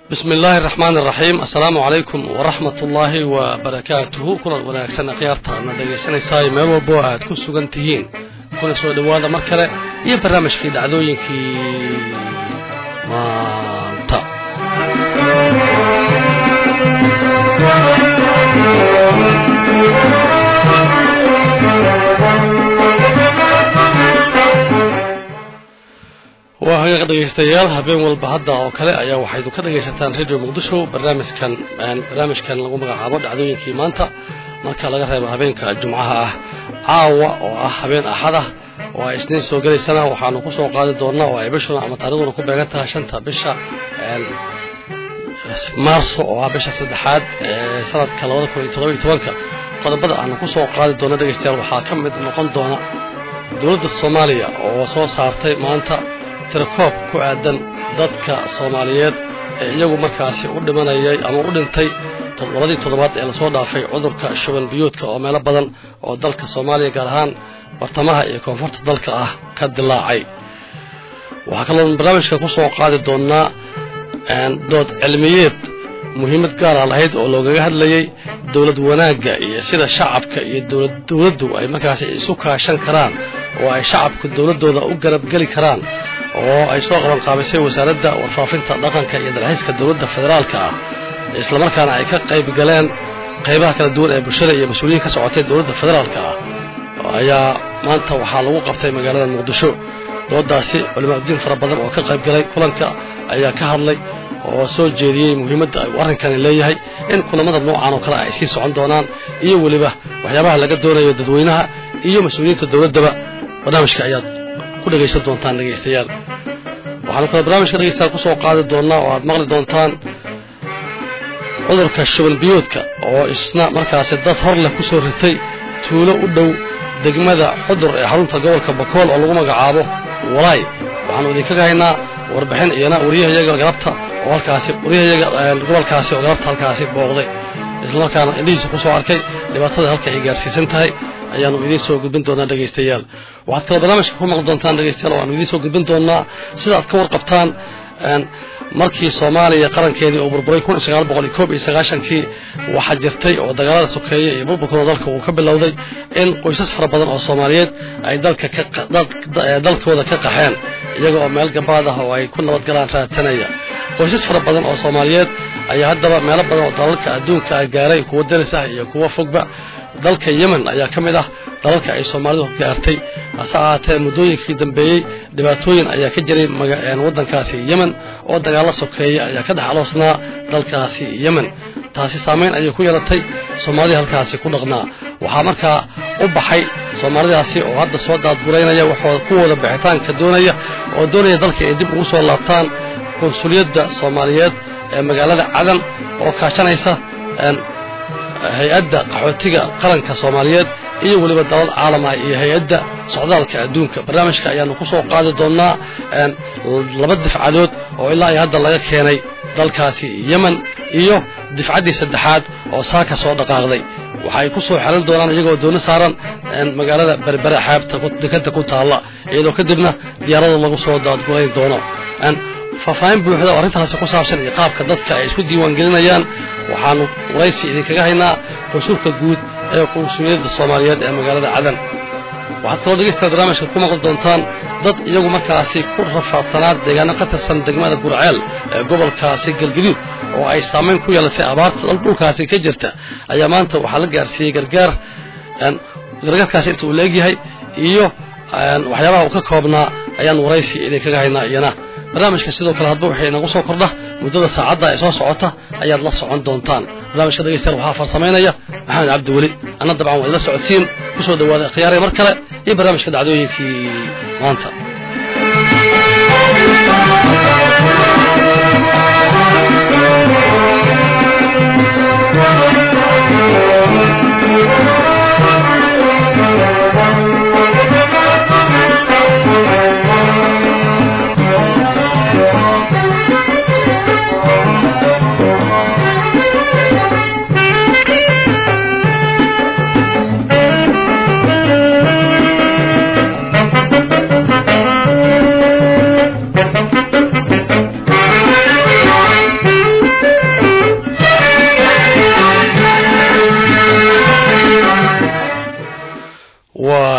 bismi illaahi araxmaan iraxiim assalaamu calaykum waraxmat ullaahi wa barakaatuhu kulan wanaagsan akhyaarta adna dhegaysanaysaay meel walbo aad ku sugan tihiin kuna soo dhowaada mar kale iyo barnaamijkii dhacdooyinkii maanta waa hagaaq dhegaystayaal habeen walba hadda oo kale ayaa waxaydu ka dhagaysataan radio muqdisho barnaamijkan barnaamijkan lagu magacaabo dhacdooyinkii maanta marka laga reebo habeenka jumcaha ah caawa oo ah habeen axada oo ay isniin soo gelaysana waxaanu ku soo qaadi doonnaa oo ay bishuna ama taarikhduna ku beegan tahay shanta bisha maarso oo ah bisha saddexaad ee sanadka labada kun iyo toddoba iyo tobanka qodobada aanu ku soo qaadi doona dhegaystayaal waxaa ka mid noqon doona dowladda soomaaliya oo soo saartay maanta tirakoob ku aadan dadka soomaaliyeed ee iyagu markaasi u dhimanayay ama u dhintay labadii toddobaad ee lasoo dhaafay cudurka shuban biyuudka oo meelo badan oo dalka soomaaliya gaar ahaan bartamaha iyo koonfurta dalka ah ka dilaacay waxaa kaloo barnaamijka ku soo qaadi doonnaa dood cilmiyeed muhiimad gaara lahayd oo loogaga hadlayay dowlad wanaagga iyo sida shacabka iyo dowladdu ay markaasi isu kaashan karaan oo ay shacabku dowladdooda u garabgeli karaan oo ay soo qaban qaabisay wasaaradda warfaafinta dhaqanka iyo dalxiiska dowladda federaalka ah islamarkaana ay ka qayb galeen qaybaha kala duwan ee bulshada iyo mas-uuliyiin ka socotay dowladda federaalka ah ayaa maanta waxaa lagu qabtay magaalada muqdisho doodaasi culimaadudiin fara badan oo ka qayb galay kulanka ayaa ka hadlay oo soo jeediyey muhiimadda uu arrinkani leeyahay in kulamada noocan oo kale ay sii socon doonaan iyo weliba waxyaabaha laga doonayo dadweynaha iyo mas-uuliyiinta dowladdaba barnaamijka ayaad ku dhegaysan doontaan dhegaystayaal waxaanu kale barnaamijka dhegaystayaal ku soo qaadi doonnaa oo aad maqli doontaan cudurka shuban biyuudka oo isna markaasi dad hor leh ku soo ritay tuulo u dhow degmada xudur ee xarunta gobolka bakool oo lagu magacaabo walaay waxaanu idinkaga haynaa warbixin iyana waryahayaga galabta oo halkaasi waryahayaga gobolkaasi oo galabta halkaasi booqday islamarkaana indhihiisa ku soo arkay dhibaatada halka ay gaarsiisan tahay ayaanu idiin soo gudbin doonaa dhegaystayaal waxaad kaloo barnaamijka ku maqli doontaan dhegaystayaal waanu idiin soo gudbin doonaa sida aad ka warqabtaan markii soomaaliya qarankeedii uu burburay kun sagaal boqol iyo koob iyo sagaashankii waxaa jirtay oo dagaalada sokeeye iyo burburkuna dalka uu ka bilowday in qoysas fara badan oo soomaaliyeed ay dalka dalkooda ka qaxeen iyaga oo meel gabaad ah oo ay ku nabadgalaan raadsanaya qoysas fara badan oo soomaaliyeed ayaa haddaba meelo badan oo dalalka adduunka ah gaaray kuwa daris ah iyo kuwa fogba dalka yemen ayaa ka mid ah dalalka ay soomaalidu gaartay hase ahaatee muddooyinkii dambeeyey dhibaatooyin ayaa ka jiray waddankaasi yemen oo dagaallo sokeeya ayaa ka dhex aloosnaa dalkaasi yemen taasi saamayn ayay ku yeelatay soomaalidii halkaasi ku dhaqnaa waxaa markaa u baxay soomaalidaasi oo hadda soo daadguraynaya kuwooda bixitaanka doonaya oo doonaya dalka ay dib ugu soo laabtaan konsuliyadda soomaaliyeed ee magaalada cadan oo kaashanaysa hay-adda qaxootiga qaranka soomaaliyeed iyo weliba dalal caalam ah iyo hay-adda socdaalka adduunka barnaamijka ayaanu ku soo qaadi doonnaa laba difcadood oo ilaa iyo hadda laga keenay dalkaasi yemen iyo difcaddii saddexaad oo saaka soo dhaqaaqday waxa ay ku soo xelan doonaan iyagoo dooni saaran magaalada berbere xeebta dekanta ku taalla iyadoo kadibna diyaarada lagu soo daadgurayn doono faahfaahin buuxda oo arrintaasi ku saabsan iyo qaabka dadka ay isku diiwaangelinayaan waxaanu waraysi idinkaga haynaa konsulka guud ee qunsuliyadda soomaaliyeed ee magaalada cadan waxaad kaloo dhegeystaad barnaamijka ku maqli doontaan dad iyagu markaasi ku rafaadsanaa deegaano ka tirsan degmada gurceel ee gobolkaasi galgaduud oo ay saamayn ku yeelatay abaarta dhulkaasi ka jirta ayaa maanta waxaa la gaarsiiyey gargaar gargaarkaasi inta uu leegyahay iyo waxyaabaha uu ka koobnaa ayaan waraysi idinkaga haynaa iyana barnaamijka sidoo kale hadba waxay inagu soo kordha muddada saacadda ee soo socota ayaad la socon doontaan barnaamijka dhegeystayaal waxaa farsamaynaya maxamed cabdiweli anna dabcan waa idla socodsiin ku soo dhawaada khiyaaraya mar kale iyo barnaamijka dhacdooyinkii maanta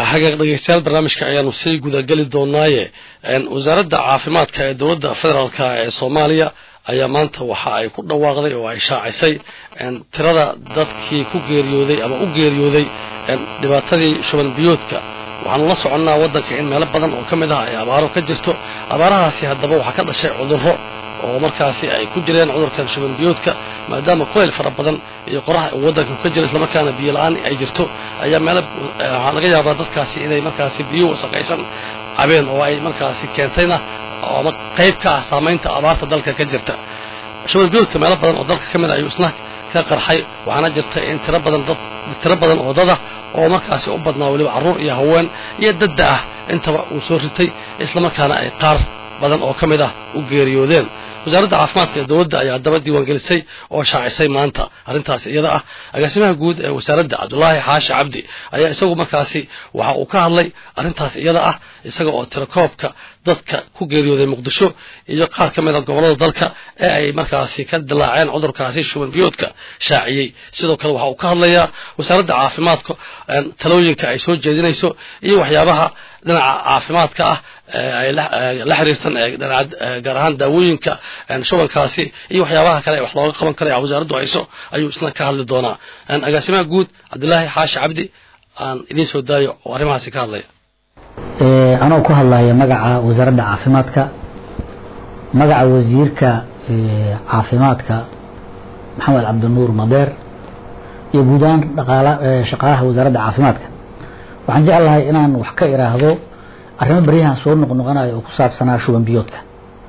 hagaag dhegeystayaal barnaamijka ayaanu sii gudageli doonaaye wasaaradda caafimaadka ee dowladda federaalk ee soomaaliya ayaa maanta waxa ay ku dhawaaqday oo ay shaacisay tirada dadkii ku geeriyooday ama u geeriyooday dhibaatadii shuban biyoodka waxaanu la soconnaa waddanka in meelo badan oo ka mid ah ay abaaro ka jirto abaarahaasi haddaba waxaa ka dhashay cudurro oo markaasi ay ku jireen cudurkan shuban biyoodka maadaama kulayl fara badan iyo qoraha uu waddanka ka jiro islamarkaana biyo la-aan ay jirto ayaa meelo waxaa laga yaabaa dadkaasi inay markaasi biyo wasaqaysan cabeen oo ay markaasi keentayna ama qayb ka ah saamaynta abaarta dalka ka jirta shuban biyoodka meelo badan oo dalka ka mid a ayuu isna ka qarxay waxaana jirta in tiro badan dad tiro badan oo dada oo markaasi u badnaa weliba carruur iyo haween iyo dadda ah intaba uu soo ritay islamarkaana ay qaar badan oo ka mid ah u geeriyoodeen wasaaradda caafimaadka ee dowladda ayaa haddaba diiwaangelisay oo shaacisay maanta arrintaas iyada ah agaasimaha guud ee wasaaradda cabdulaahi xaashi cabdi ayaa isagu markaasi waxa uu ka hadlay arrintaas iyada ah isaga oo tirakoobka dadka ku geeriyooday muqdisho iyo qaar ka mid a gobollada dalka ee ay markaasi ka dilaaceen cudurkaasi shuban biyoodka shaaciyey sidoo kale waxa uu ka hadlayaa wasaaradda caafimaadka talooyinka ay soo jeedinayso iyo waxyaabaha dhinaca caafimaadka ah ay la xiriirsan gaar ahaan daawooyinka shubankaasi iyo waxyaabaha kale ee wax looga qaban kara wasaaraddu hayso ayuu isna ka hadli doonaa agaasimaha guud cabdilaahi xaashi cabdi aan idiin soo daayo oo arrimahaasi ka hadlaya anoo ku hadlaya magaca wasaaradda caafimaadka magaca wasiirka caafimaadka maxamed cabdinuur madeer iyo guud ahaan dhaqaala shaqaalaha wasaaradda caafimaadka waxaan jeclahay inaan wax ka iraahdo arrimo baryahan soo noqnoqonayo oo ku saabsanaa shuban biyoodka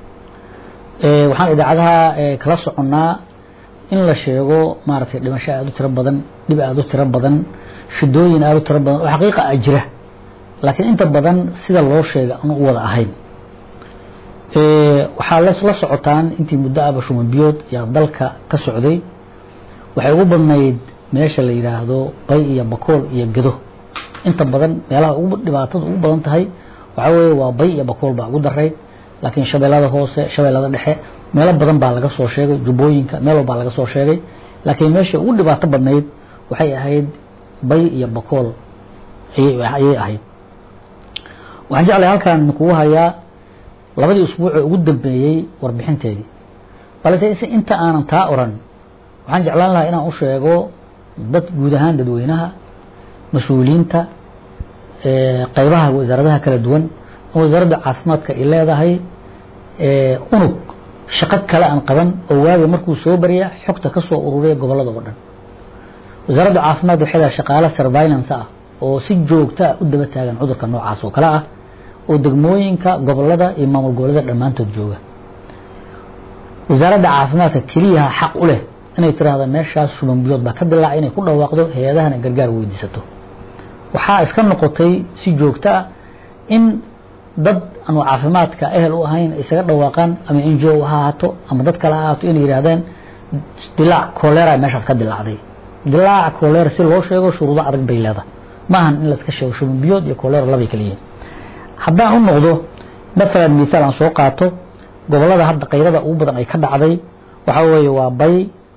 waxaan idaacadaha kala soconnaa in la sheego maaragtay dhimasho aada u tiro badan dhib aada u tiro badan shidooyin aada u tiro badan oo xaqiiqa a jira laakiin inta badan sida loo sheega aan u wada ahayn waxaa la socotaan intii muddo aba shuban biyood yaa dalka ka socday waxay ugu badnayd meesha la yidhaahdo bay iyo bakool iyo gedo inta badan meelaha ugu dhibaatada ugu badan tahay waxaa weeye waa bay iyo bakool baa ugu darayd laakiin shabeellada hoose shabeellada dhexe meelo badan baa laga soo sheegay jubbooyinka meel walbaa laga soo sheegay laakiin meesha ugu dhibaato badnayd waxay ahayd bay iyo bakool ayay ahayd waxaan jeclay halkaan kugu hayaa labadii usbuucee ugu dambeeyey warbixinteedii balse inta aanan taa oran waxaan jeclaan lahaa inaan u sheego dad guud ahaan dadweynaha mas-uuliyiinta qaybaha wasaaradaha kala duwan oo wasaaradda caafimaadka ay leedahay unug shaqo kale aan qaban oo waagi markuu soo barya xogta ka soo ururiya gobollada oo dhan wasaaradda caafimaad waxay leedahay shaqaale surveillance ah oo si joogta ah u daba taagan cudurka noocaas oo kale ah oo degmooyinka gobollada iyo maamul goboleeda dhammaantood jooga wasaaradda caafimaadka keliyaha xaq u leh inay tiraahdo meeshaas shuban biyood baa ka dilaacay inay ku dhawaaqdo hay-adahana gargaar weydiisato waxaa iska noqotay si joogto ah in dad aanu caafimaadka ehel u ahayn isaga dhawaaqaan ama n g o ha ahaato ama dad kale ha ahaato inay yidhahdeen dilaac kolera meeshaas ka dilaacday dilaac kolera si loo sheego shuruudo adag bay leedahay maahan in layska sheego shuban biyood iyo kolera labay kala yihiin haddaan u noqdo maalan mithaal aan soo qaato gobollada hadda qayrada ugu badan ay ka dhacday waxaa weeye waa bay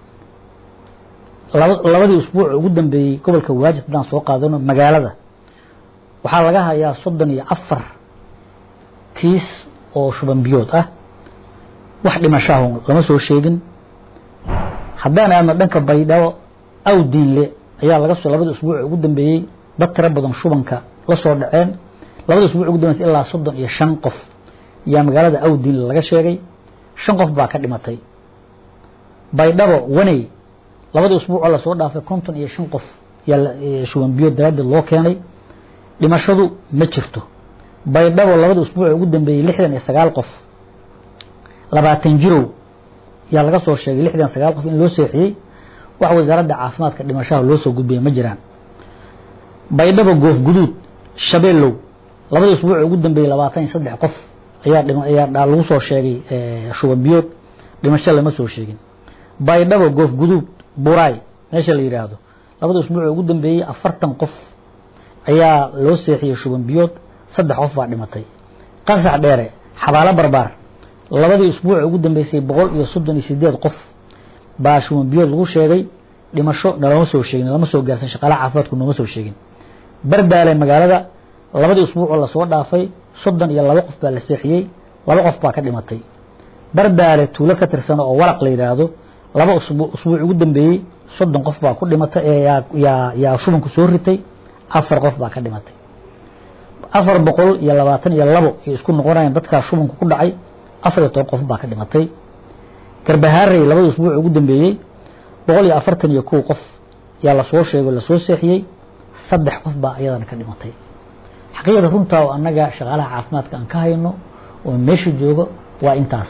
labadii usbuuc ugu dambeeyey gobolka waajid haddaan soo qaadano magaalada waxaa laga hayaa soddon iyo afar kiis oo shuban biyood ah wax dhimashaah lama soo sheegin haddaan aadno dhanka baydhabo awdiinle ayaa laga soo labadii usbuuc ugu dambeeyey dad tiro badan shubanka la soo dhaceen labadii usbuuc ugu dambeysay ilaa soddon iyo shan qof yaa magaalada awdiinle laga sheegay shan qof baa ka dhimatay baydhabo waney labadii usbuucoo lasoo dhaafay konton iyo shan qof yaa shuban biyood daraaddeed loo keenay dhimashadu ma jirto baydhabo labadii usbuuc ugu dambeeyey lixdan iyo sagaal qof labaatan jirow yaa laga soo sheegay lixdan sagaal qof in loo seexiyey wax wasaaradda caafimaadka dhimashaha loo soo gudbiyay ma jiraan baydhabo goof guduud shabeellow labadii usbuuc ugu dambeeyey labaatan iyo saddex qof ayaa ayaa lagu soo sheegay shuban biyood dhimasho lama soo sheegin baydhabo goof guduud buraay meesha la yidhaahdo labadii usbuuc ugu dambeeyey afartan qof ayaa loo seexiyey shuban biyood saddex qof baa dhimatay qasax dheere xabaalo barbaar labadii usbuuc ugu dambeysay boqol iyo soddon iyo sideed qof baa shuban biyood lagu sheegay dhimasho nalama soo sheegin lama soo gaarsan shaqaalaha caafimaadku nooma soo sheegin bardaale magaalada labadii usbuuc oo lasoo dhaafay soddon iyo laba qof baa la seexiyey laba qof baa ka dhimatay barbaale tuulo ka tirsan oo waraq la yidhaahdo laba usbuuc usbuuc ugu dambeeyey soddon qof baa ku dhimatay ee yaa yaa yaa shubanku soo ritay afar qof baa ka dhimatay afar boqol iyo labaatan iyo labo ay isku noqonayaan dadkaa shubanku ku dhacay afar iyo toban qof baa ka dhimatay garbahaarey labada usbuuc ugu dambeeyey boqol iyo afartan iyo kow qof yaa lasoo sheego lasoo seexiyey saddex qof baa iyadana ka dhimatay xaqiiqda runtaa oo annaga shaqaalaha caafimaadka aan ka hayno oo meesha joogo waa intaas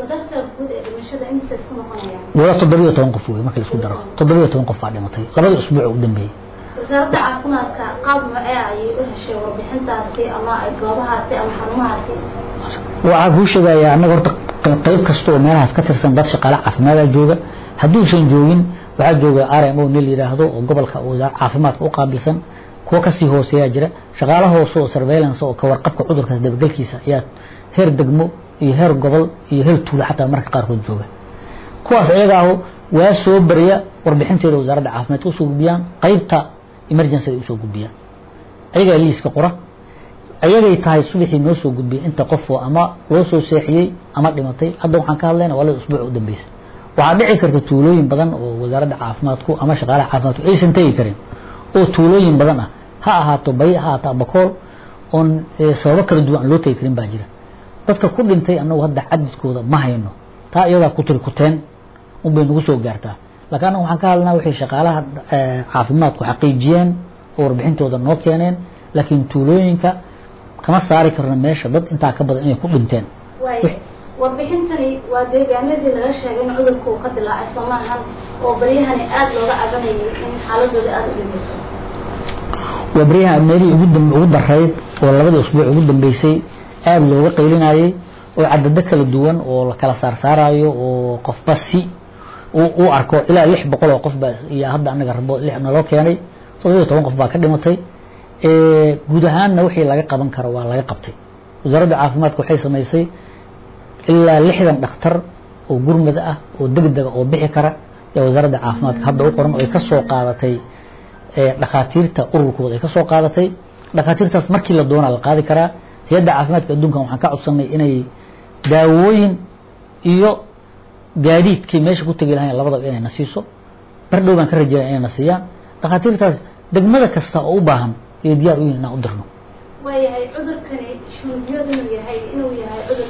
wala toddobiyo toban qof wey marka la isku daro toddobiyo toban qof baa dhimatay labada usbuuc ugu dambeeyey wasaaradda caafimaadka qaab macee ayay u heshay warbixintaasi ama goobahaasi ama xarumahaasi waxaa kuu sheegayaa annaga horta qayb kasta oo meelahaas ka tirsan dad shaqaale caafimaada jooga hadduusan joogin waxaa jooga r m o nin la yidhaahdo oo gobolka wasaar caafimaadka u qaabilsan kuwa kasii hooseeyaa jira shaqaala hoose oo surveillance oo kawarqabka cudurkaas dabagelkiisa ayaa heer degmo iyo heer gobol iyo heer tuulo xataa marka qaarkood jooga kuwaas iyaga aho waa soo barya warbixinteeda wasaaradda caafimaadka usoo gudbiyaan qaybta emergency ay usoo gudbiyaan ayagaa liiska qora ayagay tahay subaxii noo soo gudbiyay inta qofoo ama loo soo seexiyey ama dhimatay hadda waxaan ka hadlayna waa lada usbuuc u dambeysa waxaa dhici karta tuulooyin badan oo wasaaradda caafimaadku ama shaqaalaha caafimaadku aysan tegi karin oo tuulooyin badan ah ha ahaato bay ha ahaato abakool oon sababo kala duwan aan loo tegi karin baa jira dadka ku dhintay annagu hadda cadadkooda ma hayno taa iyadaa ku tiri kuteen unbay nagu soo gaartaa laakiin annaga waxaan ka hadlnaa waxay shaqaalaha caafimaadku xaqiijiyeen oo warbixintooda noo keeneen laakiin tuulooyinka kama saari karno meesha dad intaa ka badan inay ku dhinteen warbixintani waa deegaanadii laga sheegay in cudurku uu ka dilaacay soomaahan oo baryahani aada looga cabanayay in xaaladooda aada u dhimeyso waa baryaha meelihii ugu dam ugu darayd oo labadii usbuuc ugu dambeysay aada looga qaylinayay oo cadado kala duwan oo la kala saarsaarayo oo qofba si u arko ilaa lix boqol oo qof baa iyo hadda anaga rabo lix naloo keenay toddobiyo toban qof baa ka dhimatay guud ahaanna wixii laga qaban karo waa laga qabtay wasaaradda caafimaadka waxay samaysay ilaa lixdan dhakhtar oo gurmad ah oo degdega oo bixi kara ee wasaaradda caafimaadka hadda u qoran oo ay ka soo qaadatay dhakhaatiirta ururkooda ay ka soo qaadatay dhakhaatiirtaas markii la doonaa la qaadi karaa hay-adda caafimaadka adduunkan waxaan ka codsanay inay daawooyin iyo gaadiidkii meesha ku tegi lahayn labadaba inay na siiso bar dhow baan ka rajeynaya inay na siiyaan dhakhaatiirtaas degmada kasta oo u baahan iyo diyaar u yihin inaan u dirno waayahay cudurkani shuunbiyadu inuu yahay inuu yahay cudur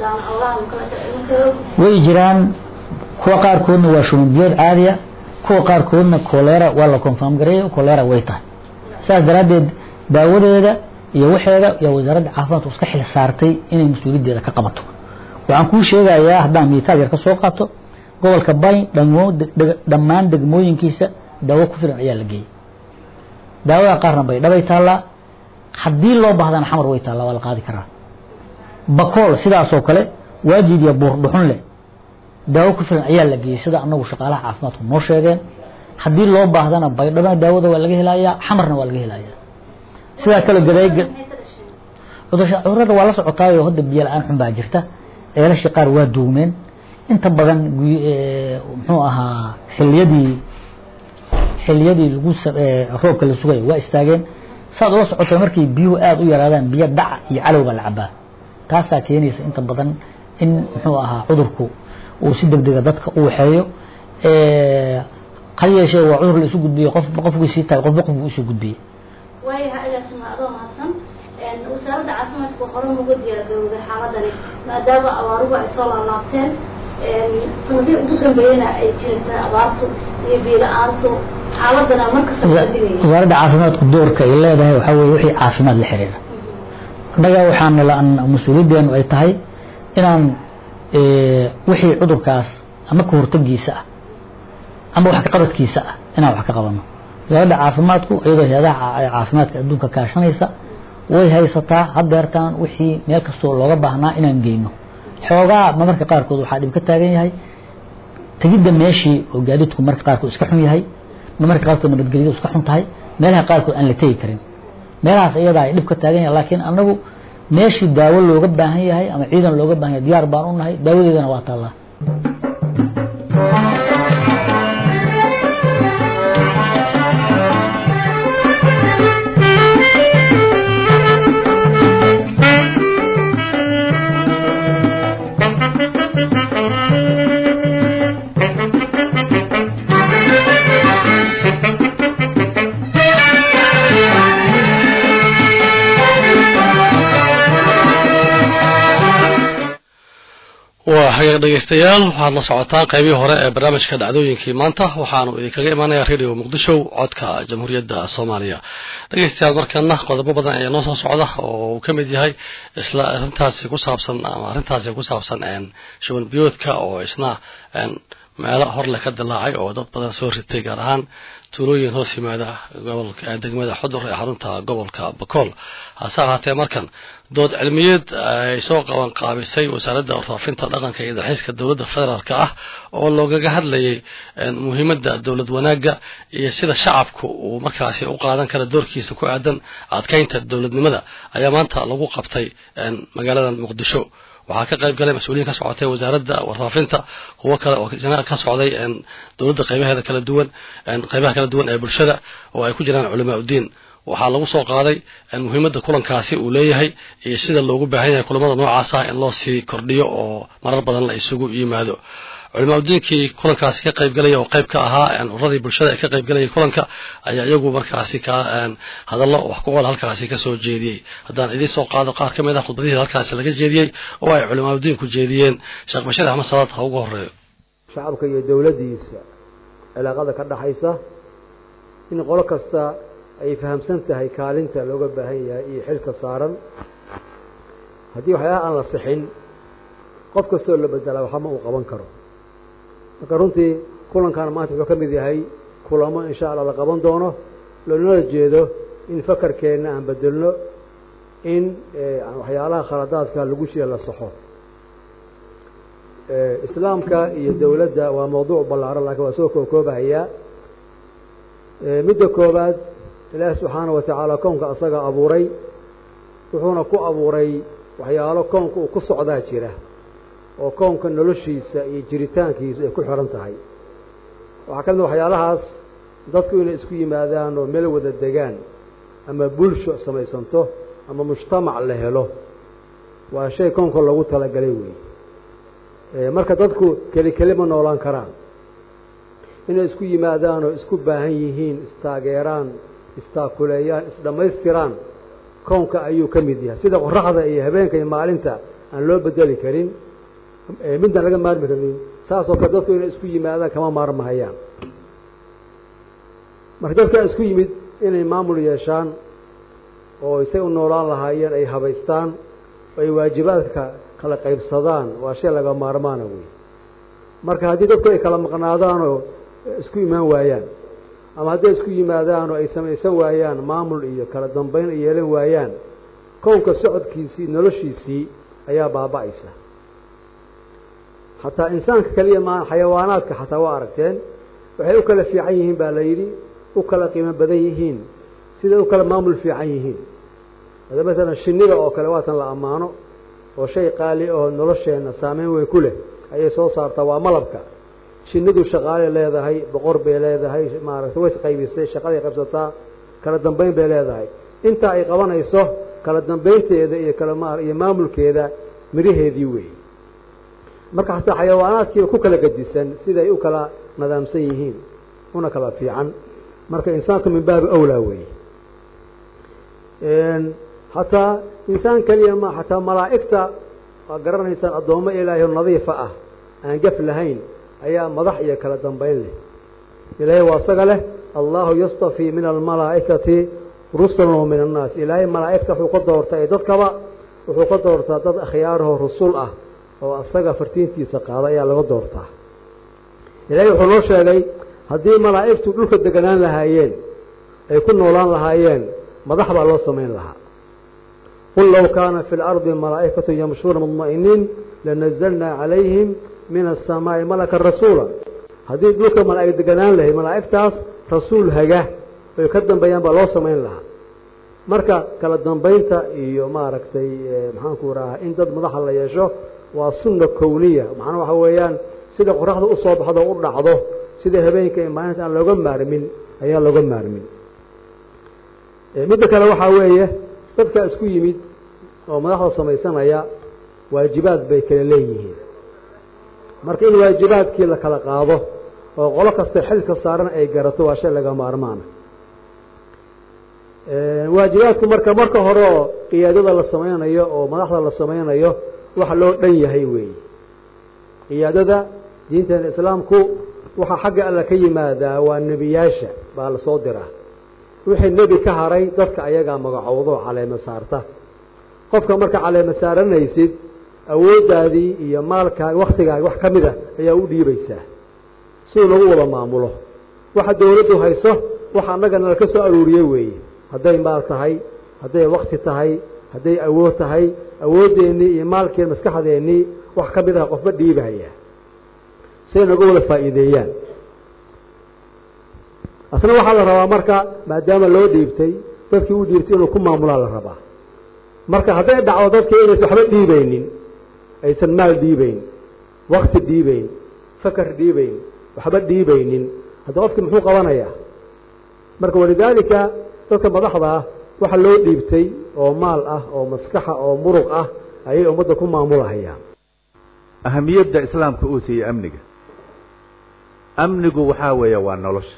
way jiraan kuwa qaarkoodna waa shubanbiyood caadiya kuwa qaarkoodna kolera waa la confirm gareeyo kolera way tahay saas daraaddeed daawadeeda iyo waxeeda yaa wasaaradda caafimaadku iska xil saartay inay mas-uuliyaddeeda ka qabato waxaan kuu sheegayaa haddaan miitaal yar ka soo qaato gobolka bayn dhammaan degmooyinkiisa daawo ku filan ayaa la geeyey daawada qaarna bay dhabay taallaa haddii loo baahdana xamar way taallaa waa la qaadi karaa bakool sidaasoo kale waajid iyo buur dhuxun leh daawo ku filan ayaa la geeyey sida anagu shaqaalaha caafimaadku noo sheegeen haddii loo baahdana baydhabana daawada waa laga helayaa xamarna waa laga helayaa sidaa kale gaday cudurada waa la socotaayo hadda biyo la-aan xun baa jirta ceelashii qaar waa duugmeen inta badan muxuu ahaa xiliyadii xiliyadii lagu roobka la sugaya waa istaageen saad ula socota markay biyuhu aada u yaraadaan biyo dhaca iyo calow baa la cabaa taasaa keenaysa inta badan in muxuu ahaa cudurku uu si deg dega dadka u waxeeyo ha yeeshee waa cudur la isu gudbiyey qofba qofkii sii tahay qofba qofku isu gudbiyey waayahay agaasima adoo mahadsan wasaaradda caafimaadka hore uga diyaargarowday xaaladani maadaama abaaruhu ay soo laalaabteen sanadii ugu dambeeyana ay jirta abaartu iyo biila-aantu xaaladana markasta wasaaradda caafimaadku doorka ay leedahay waxaa weye wixii caafimaad la xiriira annaga waxaana la mas-uuliyaddeenu ay tahay inaan wixii cudurkaas ama ka hortagiisa ah ama wax kaqabadkiisa ah inaan wax ka qabano wasaaradda caafimaadku iyadoo hay-adaha caafimaadka adduunka kaashanaysa way haysataa hadeertaan wixii meel kastoo looga baahnaa inaan geyno xoogaa marmarka qaarkood waxaa dhib ka taagan yahay tegidda meeshii oo gaadiidku marka qaarkood iska xun yahay marmarka qaarkood nabadgelyadu iska xun tahay meelaha qaarkood aan la tegi karin meelahaas iyadaa ay dhib ka taagan yahay laakiin anagu meeshii daawo looga baahan yahay ama ciidan looga baahan yahay diyaar baan u nahay daawadeedana waa taallaa hagaag dhegaystayaal waxaad la socotaan qaybihii hore ee barnaamijka dhacdooyinkii maanta waxaanu idinkaga imaanaya radio muqdisho codka jamhuuriyadda soomaaliya dhegaystayaal markana qodobo badan ayaa noo soo socda oo uu ka mid yahay isla arrintaasi ku saabsan ama arrintaasi ku saabsan shuban biyoodka oo isna meelo horle ka dilaacay oo dad badan soo ritay gaar ahaan tuulooyin hoos yimaada gobolka degmada xudur ee xarunta gobolka bakool hase ahaatee markan dood cilmiyeed ay soo qaban qaabisay wasaaradda warfaafinta dhaqanka iyo dalxiiska dowladda federaalk ah oo loogaga hadlayay muhiimadda dowlad wanaagga iyo sida shacabku uu markaasi u qaadan kara doorkiisa ku aadan adkeynta dowladnimada ayaa maanta lagu qabtay magaalada muqdisho waxaa ka qayb galay mas-uuliyiin ka socotay wasaaradda warfaafinta kuwo kale oo ka socday dowladda qaybaheeda kala duwan qaybaha kala duwan ee bulshada oo ay ku jiraan culamaa udiin waxaa lagu soo qaaday muhiimadda kulankaasi uu leeyahay iyo sida loogu baahan yahay kulamada noocaas ah in loo sii kordhiyo oo marar badan la isugu yimaado culamaa udiinkii kulankaasi ka qayb galaya oo qayb ka ahaa uradii bulshada ee ka qayb galayay kulanka ayaa iyagu markaasi ka hadallo wax ku ool halkaasi ka soo jeediyey haddaan idiin soo qaado qaar ka mid ah khudbadihii halkaasi laga jeediyey oo ay culamaa udiinku jeediyeen sheekh bashiir axmed salaad ha ugu horeeyo shacabka iyo dowladdiisa cilaaqada ka dhaxaysa in qolo kasta ay fahamsan tahay kaalinta looga baahan yahay iyo xilka saaran haddii waxyaalaha aan la sixin qof kastoo la bedelaa waxba ma uu qaban karo marka runtii kulankan maanta wuxuu ka mid yahay kulamo insha allah la qaban doono loonala jeedo in fakarkeenna aan bedelno in waxyaalaha khaladaadka lagu jira la saxo islaamka iyo dowladda waa mawduuc ballaaran laakiin waa soo kookoobahayaa midda koobaad ilaahi subxaana wa tacaala kownka asaga abuuray wuxuuna ku abuuray waxyaalo kownka uu ku socdaa jira oo kownka noloshiisa iyo jiritaankiisa ay ku xihan tahay waxaa ka mid waxyaalahaas dadku inay isku yimaadaan oo meel wada degaan ama bulsho samaysanto ama mujtamac la helo waa shay kownka loogu talagalay weeye marka dadku keli keli ma noolaan karaan inay isku yimaadaan oo isku baahan yihiin istaageeraan istaakuleeyaan isdhammaystiraan kownka ayuu ka mid yahay sida qoraxda iyo habeenka iyo maalinta aan loo bedeli karin midaan laga maarmi karin saasoo kale dadku inay isku yimaadaan kama maarmahayaan marka dadkaa isku yimid inay maamul yeeshaan oo isay u noolaan lahaayeen ay habaystaan oo ay waajibaadka kala qaybsadaan waa shay laga maarmaana wey marka haddii dadku ay kala maqnaadaan oo isku imaan waayaan ama hadday isku yimaadaan oo ay samaysan waayaan maamul iyo kala dambayn ay yeelan waayaan kownka socodkiisii noloshiisii ayaa baaba'aysa xataa insaanka kaliya maa xayawaanaadka xataa waa aragteen waxay u kala fiican yihiin baa la yidhi u kala qiimo badan yihiin siday u kala maamul fiican yihiin ada masalan shinida oo kale waatan la ammaano oo shay qaali oo nolosheenna saameyn weyn ku leh ayay soo saartaa waa malabka shinidu shaqaaley leedahay boqor bay leedahay maaragtay way isqaybisay shaqaday qaybsataa kala dambayn bay leedahay intaa ay qabanayso kala dambaynteeda iyo kala ma iyo maamulkeeda miraheedii weeye marka xataa xayawaanaadkiiba ku kala gedisan siday u kala nadaamsan yihiin una kala fiican marka insaanku min baabi awlaa weeye xataa insaan keliya ma xataa malaa'igta waa garanaysaan addoommo ilaahay oo nadiifa ah aan gaf lahayn ayaa madax iyo kala dambayn leh ilaahay waa isaga leh allahu yastafii min almalaa'ikati rusulan wa min annaas ilaahay malaa'igta wuxuu ka doortaa ee dadkaba wuxuu ka doortaa dad akhyaarahoo rusul ah oo asaga fartiintiisa qaada ayaa laga doortaa ilaahay wuxuu noo sheegay haddii malaa'igtu dhulka deganaan lahaayeen ay ku noolaan lahaayeen madax baa loo samayn lahaa qul low kaana fi اlardi malaa'ikatu yamshuuna mudma'iniin lanazalnaa calayhim min aلsamaa'i malaka rasuula haddii dhulka malaa'ig deganaan lahayd malaa'igtaas rasuul haga ay ka dambeeyaan baa loo samayn lahaa marka kala dambaynta iyo maaragtay maxaanku rahaa in dad madaxa la yeesho waa sunna kowniya macnaa waxa weeyaan sida qoraxda u soo baxdo u dhacdo sida habeenka iyo maalinta aan looga maarmin ayaan looga maarmin midda kale waxaa weeye dadka isku yimid oo madaxda samaysanaya waajibaad bay kala leeyihiin marka in waajibaadkii la kala qaado oo qolo kasta xilka saaran ay garato waa shay laga maarmaana waajibaadku marka marka hore oo qiyaadada la samaynayo oo madaxda la samaynayo wax loo dhan yahay weeye qiyaadada diinteena islaamku waxaa xagga alla ka yimaadaa waa nebiyaasha baa la soo diraa wixii nebi ka haray dadka ayagaa magacowdo caleema saarta qofka marka caleema saaranaysid awooddaadii iyo maalkaaga waktigaaga wax ka mid a ayaa u dhiibaysaa siduu lagu wada maamulo waxa dawladdu hayso waxa annagana laka soo aruuriye weeye hadday maal tahay hadday wakti tahay hadday awood tahay awooddeenii iyo maalkeen maskaxdeennii wax ka mid ah qofba dhiibahaya siay naga wada faa'iideeyaan asna waxaa la rabaa marka maadaama loo dhiibtay dadkii u dhiibtay inuu ku maamulaa la rabaa marka hadday dhacdo dadkii inaysan waxba dhiibaynin aysan maal dhiibayn wakti dhiibayn fakar dhiibayn waxba dhiibaynin hadda qofkii muxuu qabanayaa marka walidaalika dadka madaxda ah waxa loo dhiibtay oo maal ah oo maskaxa oo muruq ah ayay ummadda ku maamulahayaan ahamiyadda islaamka uu siiyey amniga amnigu waxaa weeye waa nolosha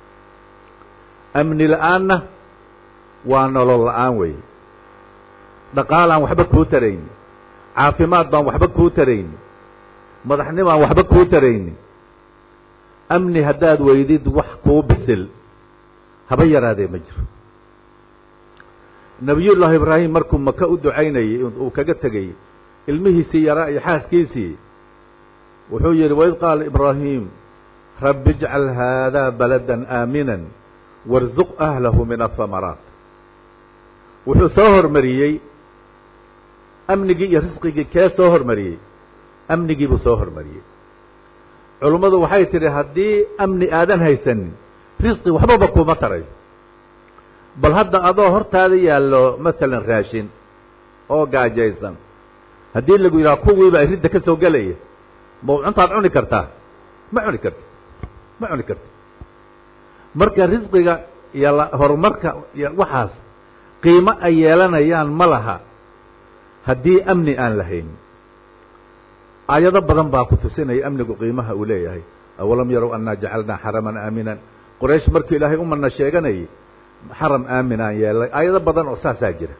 amni la-aanna waa nolol la-aan weeye dhaqaalaan waxba kuu tarayni caafimaad baan waxba kuu tarayni madaxnimaan waxba kuu tarayni amni haddaad weydid wax kuu bisil haba yaraadee ma jiro nebiyullaahi ibraahim markuu maka u ducaynayey uu kaga tegey ilmihiisii yaraa iyo xaaskiisii wuxuu yidhi waid qaala ibraahim rabbi ijcal haadaa baladan aaminan warsuq ahlahu min ahamaraat wuxuu soo hormariyey amnigii iyo risqigii kee soo hormariyey amnigii buu soo hormariyey culummadu waxay tidhi haddii amni aadan haysanin risqi waxbaba kuma tarayo bal hadda adoo hortaada yaallo masalan raashin oo gaajaysan haddii lagu yidhaha kuwiiba ridda ka soo gelaya ma cuntaad cuni kartaa ma cuni karti ma cuni karti marka risqiga iyo horumarka iyo waxaas qiimo ay yeelanayaan ma laha haddii amni aan lahayn aayado badan baa ku tusinaya amnigu qiimaha uu leeyahay awalam yarow annaa jacalnaa xaraman aaminan qoraysh markuu ilaahay umana sheeganayay xaram aaminaan yeelay aayado badan oo saasaa jira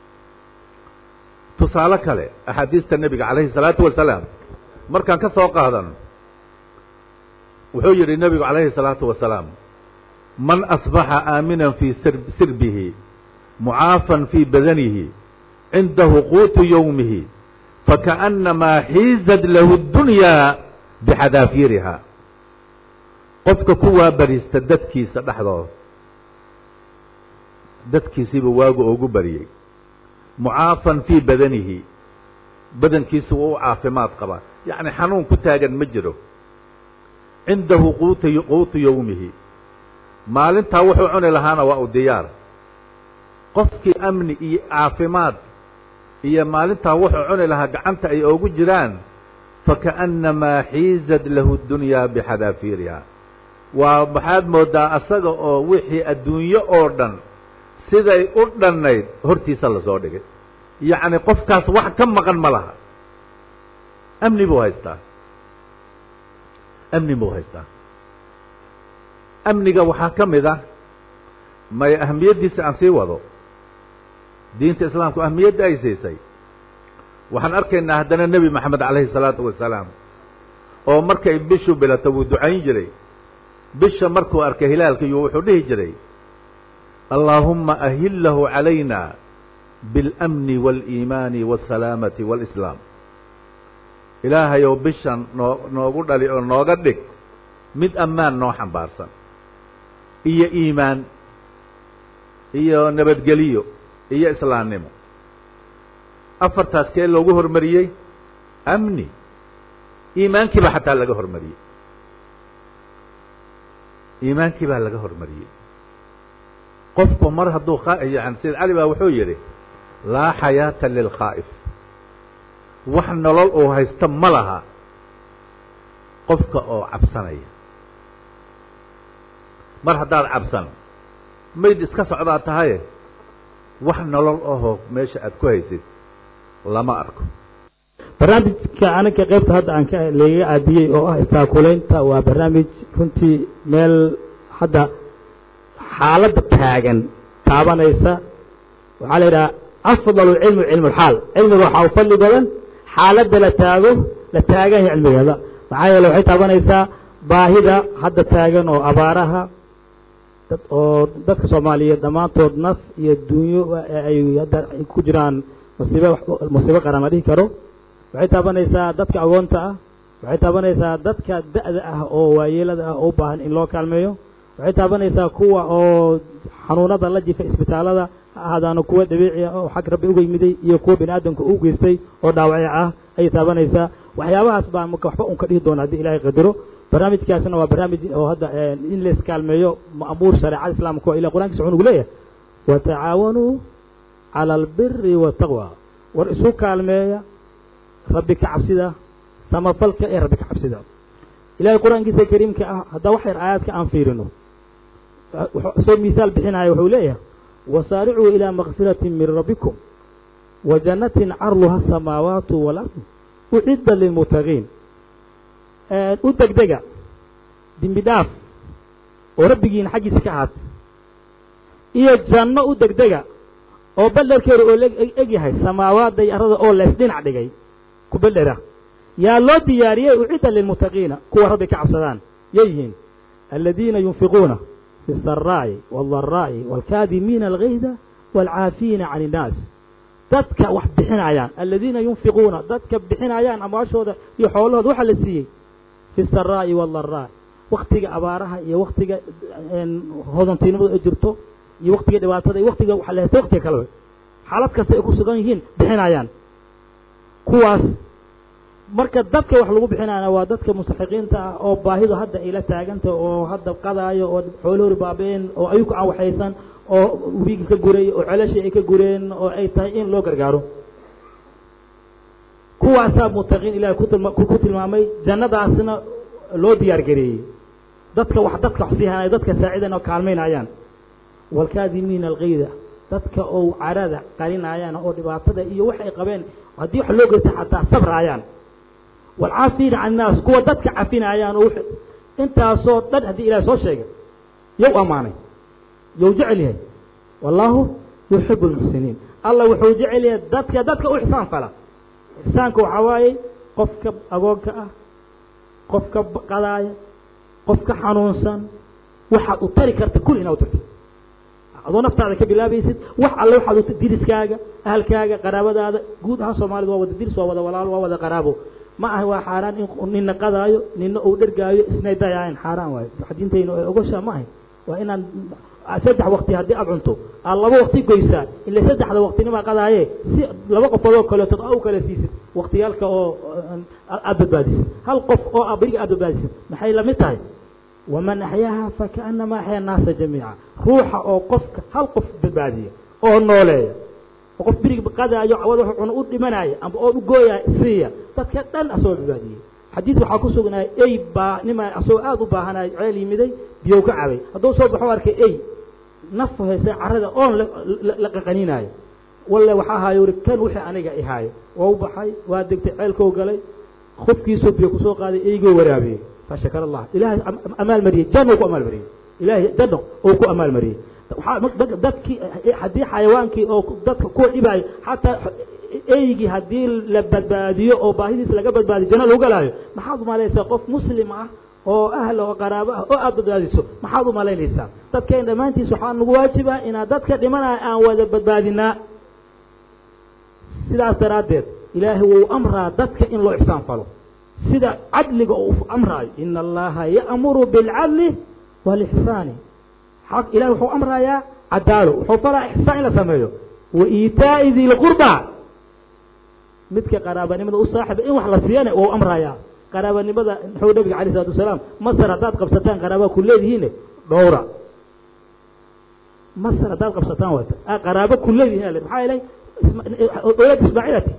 tusaale kale axaadiista nebiga calayhi salaatu wasalaam markaan ka soo qaadano wuxuu yidhi nebigu calayhi salaatu wasalaam man asbaxa aaminan fii sirbihi mucaafan fii badanihi cindahu quutu yowmihi fakaأnnamaa xiizad lahu اdunyaa bixadaafiiriha qofka kuwaa bariista dadkiisa dhexdooda dadkiisiiba waagu oogu bariyey mucaafan fii badanihi badankiisu waa u caafimaad qabaa yacni xanuun ku taagan ma jiro cindahu quutu quutu yowmihi maalintaa wuxuu cuni lahaana waa u diyaar qofkii amni iyo caafimaad iyo maalintaa wuxuu cuni lahaa gacanta ay oogu jiraan fakaأnnamaa xiizad lahu اdunyaa bixadaafiiriha waa maxaad moodaa asaga oo wixii adduunyo oo dhan siday u dhannayd hortiisa lasoo dhigay yacni qofkaas wax ka maqan ma laha amni buu haystaa amni buu haystaa amniga waxaa ka mid ah may ahamiyaddiisa aan sii wado diinta islaamku ahmiyadda ay siisay waxaan arkaynaa haddana nebi maxamed calayhi salaatu wasalaam oo markay bishu bilato wuu ducayn jiray bisha markuu arkay hilaalkiiyu wuxuu dhihi jiray allaahumma ahillahu calayna biاlamni waاliimaani waasalaamati waalislaam ilaahayow bishan noo noogu dhali oo nooga dhig mid ammaan noo xambaarsan iyo iimaan iyo nabadgeliyo iyo islaamnimo afartaas kee loogu hormariyey amni iimaankiibaa xataa laga hormariyey iimaankii baa laga hormariyey qofku mar hadduu yani sayid cali baa wuxuu yidhi laa xayaata lilkhaa'if wax nolol uu haysto ma laha qofka oo cabsanaya mar haddaad cabsan mayd iska socdaa tahaye wax nolol ahoo meesha aad ku haysid lama arko barnaamijka anaga qaybta hadda aan lagaga caadiyey oo ah istaakulaynta waa barnaamij runtii meel hadda xaaladda taagan taabanaysa waxaa la yidhaha afdalu cilmu cilmu lxaal cilmiga waxaa u fadli badan xaaladda la taago la taagan yahay cilmigeeda maxaa yeele waxay taabanaysaa baahida hadda taagan oo abaaraha dad oo dadka soomaaliyeed dhammaantood naf iyo dunyo ay hadda ay ku jiraan masiibo masiibo qaran la dhihi karo waxay taabanaysaa dadka agoonta ah waxay taabanaysaa dadka da-da ah oo waayeelada ah oo u baahan in loo kaalmeeyo waxay taabanaysaa kuwa oo xanuunada la jifa isbitaalada ha ahaadaano kuwa dabiici ah oo xag rabbi uga yimiday iyo kuwa bini aadamka u geystay oo dhaawacyo ah ayay taabanaysaa waxyaabahaas baan marka waxba un ka dhihi doona haddii ilaahay qadaro barnaamijkaasna waa barnaamij oo hadda in la iskaalmeeyo ma'muur shareecada islaamka oo ilah qur'ankisa wuxuu nugu leeyahay watacaawanuu cala albiri waataqwa war isu kaalmeeya rabbi ka cabsida samafalka ee rabbi ka cabsida ilahay qur-aankiisa kariimka ah haddaa wax yar aayaadka aan fiirino soo mihaal bixinaya wuxuu leeyahay wasaaricuu ilaa makfirati min rabbikum wa jannatin carluha asamaawaatu waalardu ucidda lilmuttaqiin u degdega dembi dhaaf oo rabbigiina xaggiisa ka ahaat iyo janno u degdega oo ballerkeedu oo eg yahay samaawaadda iyo arada oo lees dhinac dhigay ku bellera yaa loo diyaariyey ucidda lilmuttaqiina kuwa rabbi ka cabsadaan yay yihiin aladiina yunfiquuna fi الsaraa'i wاldaraa'i wاlkaadimiina algayda wاlcaafiina can الnaas dadka wax bixinayaan aladiina yunfiquuna dadka bixinayaan amwaashooda iyo xoolahooda waxaa la siiyey fi الsaraa'i wاldaraa'i waktiga abaaraha iyo waktiga hodantinimadu ay jirto iyo waktiga dhibaatada iyo waktiga waxa la haysta waktiga kaleba xaalad kasta ay ku sugan yihiin bixinayaan kuwaas marka dadka wax lagu bixinayana waa dadka mustaxiqiinta ah oo baahidu hadda ay la taaganta oo hadda qadaayo oo xoolahori baabeen oo ayuku aan waxaysan oo webigi ka guray oo celashii ay ka gureen oo ay tahay in loo gargaaro kuwaasaa muttaqiin ilahay kutilma ku tilmaamay jannadaasna loo diyaar gareeyey dadka wax dadka wax siihanaya dadka saacidan oo kaalmaynayaan waalkaadimiina alkayda dadka oo carada qarinayaan oo dhibaatada iyo wax ay qabeen haddii wax loo geysta xataa sabraayaan waalcaafiina can innaas kuwa dadka cafinayaan oo intaasoo dhan haddii ilahay soo sheegay yow ammaanay yow jecel yahay wallaahu yuxibu lmuxsiniin allah wuxuu jecel yahay dadka dadka u ixsaan fala ixsaanka waxaa waaye qofka agoonka ah qofka qadaaya qofka xanuunsan waxaad u tari karta kul inaad u tartid adoo naftaada ka bilaabaysid wax alle waxaad u diriskaaga ahalkaaga qaraabadaada guud ahaan soomaalida waa wada diris waa wada walaalo waa wada qaraabo ma aha waa xaaraan in nina qadaayo nina uu dhergaayo isnay dayaayn xaaraan waayo wax diintayna ee ogosha ma ahay waa inaan saddex waqti haddii aad cunto aad laba waqti goysaa ila saddexda waqtinimaa qadaaye si laba qofoodoo kaleetood a u kala siisid waqtiyaalka oo aad badbaadisid hal qof oo a beriga aad badbaadisid maxay lamid tahay waman axyaaha fakaanama axyaa naasa jamiica ruuxa oo qofka hal qof badbaadiya oo nooleeya oo qof birig qadaayo cawada wuxuu cuno u dhimanaya amba oo u gooyaya siiya dadka dhan asagoo badbaadiyey xadiis waxaa ku sugnaya ey baa nima asagoo aada u baahanaya ceel yimiday biyow ka cabay hadduu soo baxo arkay ey naf haysa carrada oon la qaqaninaayo walle waxaa ahaayo uri kan wixii aniga ihaayo waa u baxay waa degtay ceelkou galay qofkiisoo biyo kusoo qaaday eygoo waraabiyey fashakar allah ilahay amaal mariyey janno ku amaal mariyey ilahay janno uu ku amaal mariyey dadkii haddii xayawaankii oo dadka kuwa dhibaayo xataa eygii haddii la badbaadiyo oo baahidiisa laga badbaadiyo janno lagu galaayo maxaad umalaysaa qof muslim ah oo ahla oo qaraabo ah oo aada badbaadiso maxaad u malaynaysaa dadkeen dhammaantiis waxaa nagu waajiba inaad dadka dhimanaya aan wada badbaadinaa sidaas daraaddeed ilaahay wuu amraa dadka in loo ixsaan falo sida cadliga oo u amraayo ina allaha ya'muru bilcadli waalixsaani xaq ilahay wuxuu amrayaa cadaalo wuxuu falaa ixsaan in la sameeyo wa iitaa'i di lqurba midka qaraabanimada u saaxiba in wax la siiyana wuu amrayaa qaraabanimada muxuu nabiga alay isalatu wasalaam masar haddaad qabsataan qaraaba ku leedihiine dhowra masar haddaad qabsataan wata qaraabo ku leedihiin maxaa yeelay dowlad ismaaciilati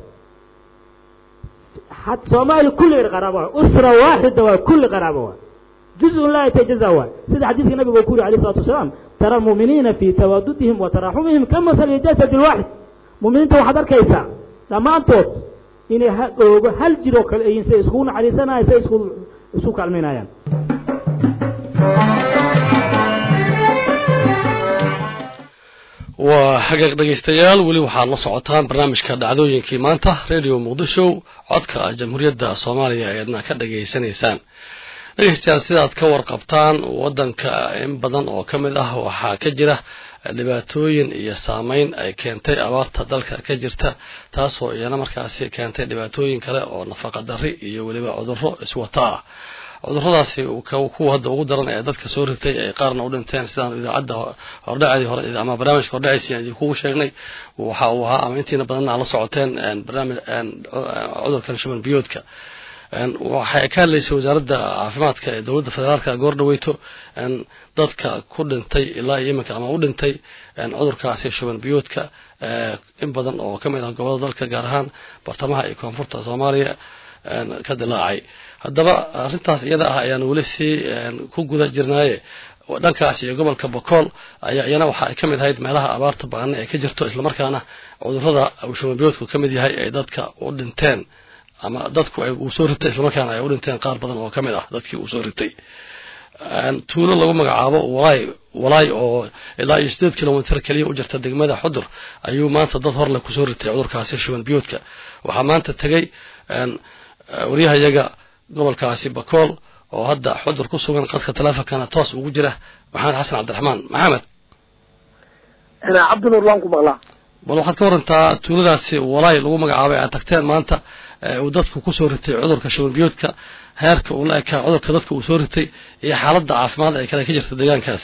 soomaali kulli qaraabo waa usra waaxida waa kulli qaraabo waa juzun laa yatajaza waa sida xadiidka nabiga uu ku yuri alayh isalatu wasalaam tara almu'miniina fii tawaadudihim wa taraxumihim ka masali jasadi lwaaxid mu'miniinta waxaad arkaysaa dhammaantood inay ha oogo hal jir oo kale ayiin say iskugu naxariisanayaan say isku isku kaalmaynayaan waa xaqiiq dhegaystayaal weli waxaad la socotaan barnaamijka dhacdooyinkii maanta radio muqdisho codka jamhuuriyadda soomaaliya eedna ka dhageysanaysaan dhegaystayaal sidaad ka warqabtaan waddanka in badan oo ka mid ah waxaa ka jira dhibaatooyin iyo saameyn ay keentay abaarta dalka ka jirta taasoo iyana markaasi keentay dhibaatooyin kale oo nafaqa darri iyo weliba cudurro iswata ah cuduradaasi kuwa hadda ugu daran ee dadka soo ritay ay qaarna u dhinteen sidaan idaacadda hordhacadii hore ama barnaamijka hordhacaysi aan idinkugu sheegnay waxa uu ahaa ama intiina badanna la socoteen barnaamij cudurkan shuban biyoodka waxay ka hadlaysay wasaaradda caafimaadka ee dowladda federaalka goor dhaweyto dadka ku dhintay ilaa iyo iminka ama u dhintay cudurkaasi shuban biyoodka in badan oo ka mid ah gobolada dalka gaar ahaan bartamaha iyo koonfurta soomaaliya ka dilaacay haddaba arrintaas iyada ah ayaan weli sii ku guda jirnaaye dhankaas iyo gobolka bokool ayaa iyana waxa ay ka mid ahayd meelaha abaarta baana ee ka jirto islamarkaana cudurrada shubanbiyoodku ka mid yahay ay dadka u dhinteen ama dadku ay uu soo ritay islamarkaana ay u dhinteen qaar badan oo ka mid ah dadkii uu soo ritay tuulo lagu magacaabo walaay walaay oo ilaa iyo sideed kilomitr keliya u jirta degmada xudur ayuu maanta dad horle kusoo ritay cudurkaasi shuban biyoodka waxaa maanta tegey waryahayaga gobolkaasi bakool oo hadda xudur ku sugan qadka teleefonkana toos ugu jira maxamed xasan cabdiraxmaan maxamed cabdinuur waan ku maqlaa bal waxaad ka warantaa tuuladaasi walaay lagu magacaabay aad tagteen maanta uu dadku kusoo ritay cudurka shuban biyoodka heerka uu la ekaa cudurka dadka uu soo ritay iyo xaaladda caafimaad ee kale ka jirta deegaankaasi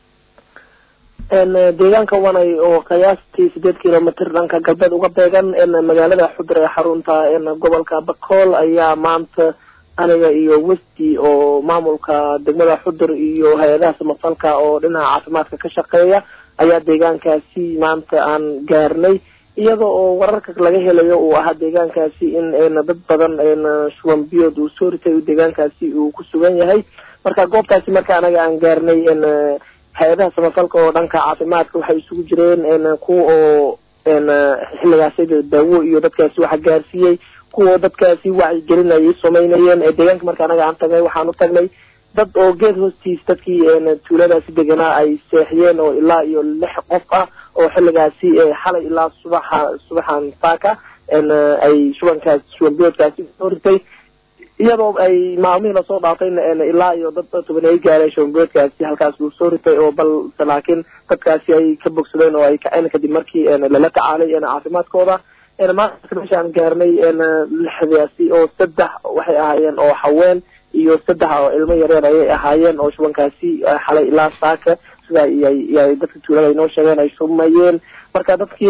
deegaanka wanay oo qiyaastii sideed kilomitr dhanka galbeed uga beegan magaalada xudur ee xarunta gobolka bakool ayaa maanta aniga iyo westi oo maamulka degmada xudur iyo hay-adaha samafalka oo dhinaca caafimaadka ka shaqeeya ayaa deegaankaasi maanta aan gaarnay iyada oo wararka laga helayo uu ahaa deegaankaasi in dad badan shuban biyood uu soo ritay deegaankaasi uu ku sugan yahay marka goobtaasi marka anaga aan gaarnay hay-adaha samafalka oo dhanka caafimaadka waxay isugu jireen kuwa oo xilligaasi daawo iyo dadkaasi waxa gaarsiiyey kuwa dadkaasi wacyigelinayay samaynayeen deegaanka marka anaga aan tagnay waxaan u tagnay dad oo geed hoostiis dadkii tuuladaasi deganaa ay seexiyeen oo ilaa iyo lix qof ah oo xilligaasi xalay ilaa subaxa subaxan saaka ay shubankaas shuban biyoodkaasi soo ritay iyadoo ay maalmihii lasoo dhaafayna ilaa iyo dad toban ay gaareen shuban biyoodkaasi halkaas uu soo ritay oo balse laakiin dadkaasi ay ka bogsadeen oo ay kaceen kadib markii lala tacaalay caafimaadkooda maanta meeshaan gaarnay lixdaasi oo saddex waxay ahaayeen oo haween iyo saddex oo ilmo yareer ayay ahaayeen oo shubankaasi xalay ilaa saaka sida iyay dadka tuulada inoo sheegeen ay shumayeen marka dadkii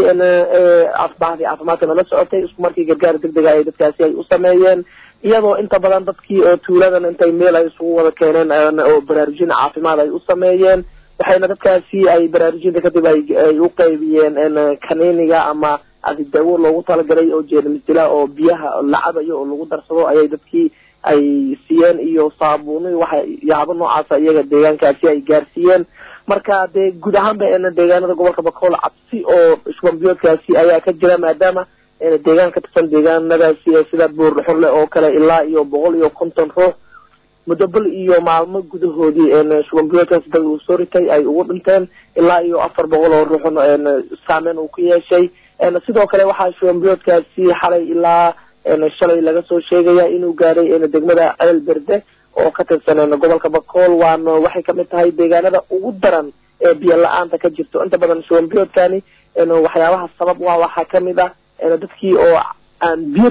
bahdi caafimaadka nala socotay isku markii gargaar degdega ay dadkaasi ay u sameeyeen iyadoo inta badan dadkii oo tuuladan intay meel ay isugu wada keeneen oo baraarujin caafimaad ay u sameeyeen waxayna dadkaasi ay baraarujinta kadib ay u qaybiyeen kaniiniga ama adi daawo loogu talagalay oo jeermisdila oo biyaha la cabayo oo lagu darsado ayay dadkii ay siiyeen iyo saabuuni waxa yaabo noocaasa iyaga deegaankaasi ay gaarsiiyeen marka dee guud ahaanba deegaanada gobolka bakool cabsi oo shuban biyoodkaasi ayaa ka jira maadaama deegaan ka tirsan deegaanadaasi sida buurdhuxurle oo kale ilaa iyo boqol iyo konton ruux muddo bal iyo maalmo gudahoodii shuban biyoodkaasi dad uu soo ritay ay ugu dhinteen ilaa iyo afar boqol oo ruuxun saameyn uu ku yeeshay sidoo kale waxaa shuban biyoodkaasi xalay ilaa shalay laga soo sheegaya inuu gaaray degmada ceel berde oo ka tirsan gobolka bakool waana waxay kamid tahay deegaanada ugu daran ee biyo la-aanta ka jirto inta badan shuban biyoodkani waxyaabaha sabab waa waxaa kamid ah dadkii oo aan biyo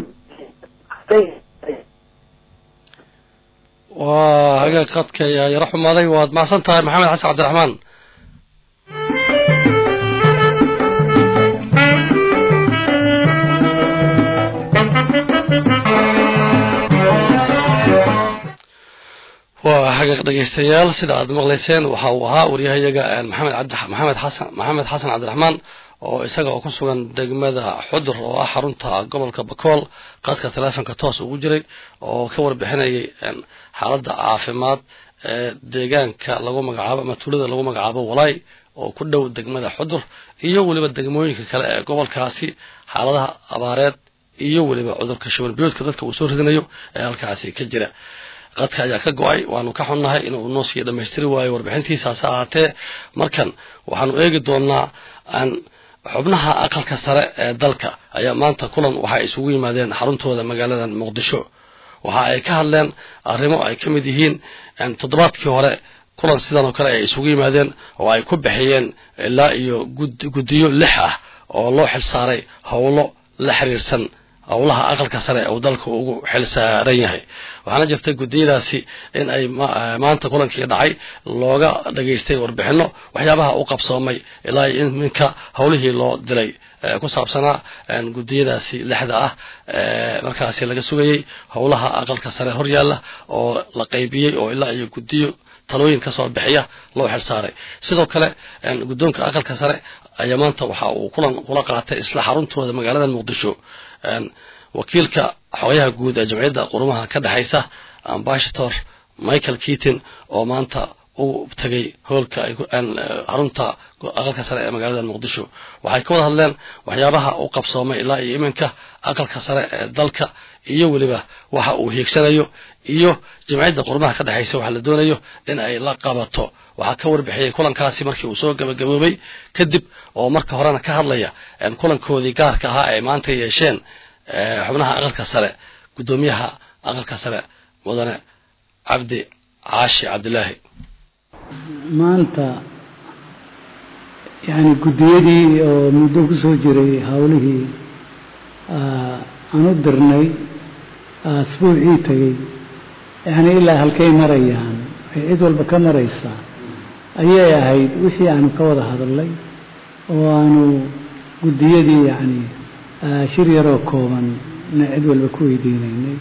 waa hagaag qadka ayaa yaro xumaaday waad macsan tahay maxamed xasan cabdiraxmaan waa hagaaq dhegaystayaal sida aad maqlayseen waxa uu ahaa waryahayaga maxamed cabdi maxamed xasan maxamed xasan cabdiraxmaan oo isaga oo ku sugan degmada xudur oo ah xarunta gobolka bakool qaadka teleefonka toos ugu jiray oo ka warbixinayay xaaladda caafimaad ee deegaanka lagu magacaabo ama tuulada lagu magacaabo walaay oo ku dhow degmada xudur iyo weliba degmooyinka kale ee gobolkaasi xaaladaha abaareed iyo weliba cudurka shuban biyoodka dadka uu soo ridinayo ee halkaasi ka jira qadka ayaa ka go-ay waanu ka xunnahay inuu noo sii dhammaystiri waayo warbixintiisa hase ahaatee markan waxaanu eegi doonaa aan xubnaha aqalka sare ee dalka ayaa maanta kulan waxa ay isugu yimaadeen xaruntooda magaalada muqdisho waxa ay ka hadleen arrimo ay ka mid yihiin toddobaadkii hore kulan sidan oo kale ay isugu yimaadeen oo ay ku bixiyeen ilaa iyo guddiyo lix ah oo loo xilsaaray howlo la xiriirsan howlaha aqalka sare uu dalka ugu xil saaran yahay waxaana jirtay guddiyadaasi in ay maanta kulankii dhacay looga dhageystay warbixino waxyaabaha u qabsoomay ilaa iminka howlihii loo dilay ku saabsanaa guddiyadaasi lixda ah markaasi laga sugayey howlaha aqalka sare horyaalla oo la qaybiyey oo ilaa iyo guddiyo talooyin ka soo bixiya loo xil saaray sidoo kale guddoonka aqalka sare ayaa maanta waxa uu kulan kula qaatay isla xaruntooda magaalada muqdisho wakiilka xogayaha guud ee jamciyadda qurumaha ka dhexaysa ambashator michael keaton oo maanta u tegay hoolka xarunta aqalka sare ee magaalada muqdisho waxay ka wada hadleen waxyaabaha u qabsoomay ilaa iyo iminka aqalka sare ee dalka iyo weliba waxa uu hiigsanayo iyo jamciyadda qurumaha ka dhexaysa waxa la doonayo in ay la qabato waxaa ka warbixiyey kulankaasi markii uu soo gabagaboobay kadib oo marka horena ka hadlaya kulankoodii gaarka ahaa ay maanta yeesheen xubnaha aqalka sare guddoomiyaha aqalka sare mudane cabdi caashi cabdilaahi maanta yani guddiyadii oo muddo ku soo jiray howlihii aan u dirnay asbuucii tegey yani ilaa halkay marayaan ay cid walba ka maraysaa ayay ahayd wixii aanu ka wada hadalnay oo aanu guddiyadii yani shir yaroo kooban na cid walba ku weydiinaynay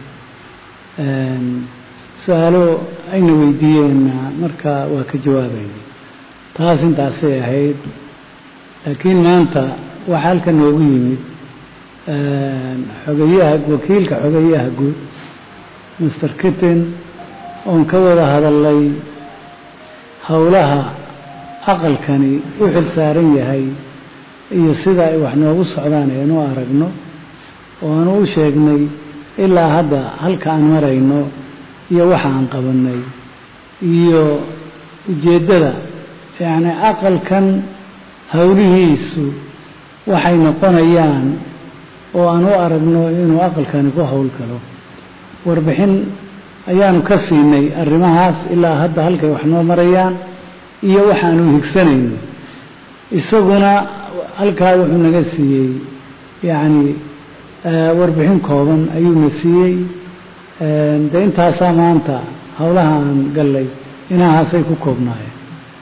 su-aalo ayna weydiiyeenna marka waa ka jawaabaynay taas intaasay ahayd laakiin maanta waxaa halka noogu yimid xogayaha wakiilka xogayaha guud master kitten oon ka wada hadalnay howlaha aqalkani u xil saaran yahay iyo sida ay wax noogu socdaan aynu aragno oo aanu u sheegnay ilaa hadda halka aan marayno iyo waxa aan qabanay iyo ujeeddada yacni aqalkan howlihiisu waxay noqonayaan oo aan u aragno inuu aqalkani ku howl galo warbixin ayaanu ka siinay arrimahaas ilaa hadda halkay wax noo marayaan iyo waxaanu higsanayno isaguna halkaa wuxuu naga siiyey yacni warbixin kooban ayuuna siiyey de intaasaa maanta howlaha aan gallay inahaasay ku koobnaayeen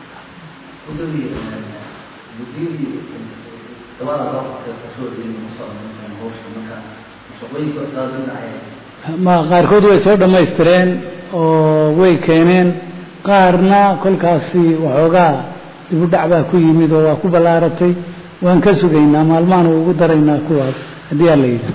ma qaarkood way soo dhammaystireen oo way keeneen qaarna kolkaasi waxoogaa dibudhac baa ku yimid oo waa ku ballaaratay waan ka sugaynaa maalmahan ugu daraynaa kuwaas haddii aa la yidhaah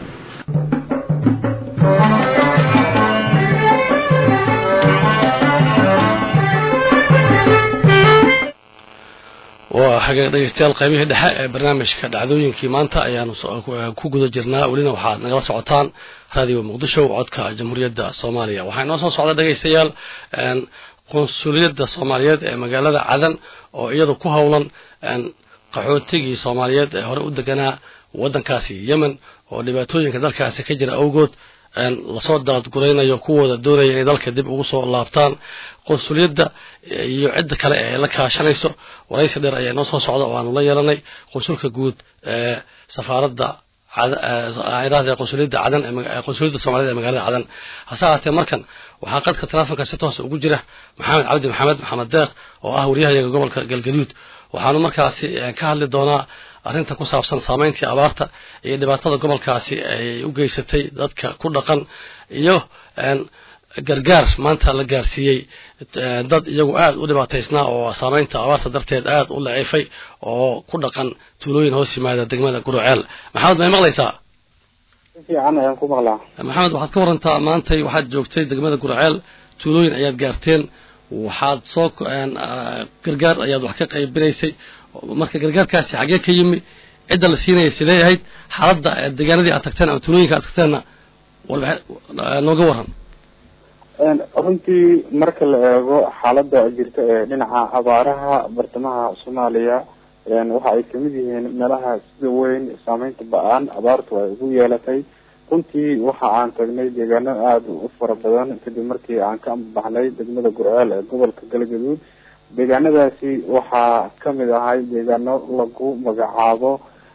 waa hagaag dhegeystayaal qaybihii dhexe ee barnaamijka dhacdooyinkii maanta ayaanu ku guda jirnaa welina waxaad nagala socotaan raadiyo muqdisho codka jamhuuriyadda soomaaliya waxaa inoo soo socda dhegeystayaal qunsuliyadda soomaaliyeed ee magaalada cadan oo iyadu ku howlan qaxootigii soomaaliyeed ee hore u deganaa waddankaasi yemen oo dhibaatooyinka dalkaasi ka jira awgood lasoo daadguraynayo kuwooda doonaya inay dalka dib ugu soo laabtaan qunsuliyadda iyo cidda kale ee la kaashanayso waraysi dheer ayaa inoo soo socda oo aanu la yeelanay qunsulka guud ee safaaradda iraahda qunsuliyadda cadan qunsuliyadda soomaaliyed ee magaalada cadan hase ahaatee markan waxaa qadka telefonka si toosa ugu jira maxamed cabdi maxamed maxamed deeq oo ah waryahayaga gobolka galgaduud waxaanu markaasi ka hadli doonaa arrinta ku saabsan saameyntii abaarta iyo dhibaatada gobolkaasi ay u geysatay dadka ku dhaqan iyo gargaar maanta la gaarsiiyey dad iyagu aada u dhibaataysnaa oo saameynta abaarta darteed aada u laciifay oo ku dhaqan tuulooyin hoos yimaada degmada guruceel maxamed may maqlaysaa fiican ayaan ku maqlaa maxamed waxaad ka warantaa maantay waxaad joogtay degmada guruceel tuulooyin ayaad gaarteen waxaad soo gargaar ayaad wax ka qaybinaysay marka gargaarkaasi xaggee ka yimi cidda la siinaya sidee ahayd xaaladda deegaanadii aad tagteen ama tuulooyinka aad tagteenna nooga waran runtii marka la eego xaaladda jirta ee dhinaca abaaraha bartamaha soomaaliya waxa ay kamid yihiin meelaha sida weyn saameynta ba-aan abaartu ay ugu yeelatay runtii waxa aan tagnay deegaano aada u fara badan kadib markii aan ka ambabaxnay degmada gurceel ee gobolka galgaduud deegaanadaasi waxaa kamid ahay deegaano lagu magacaabo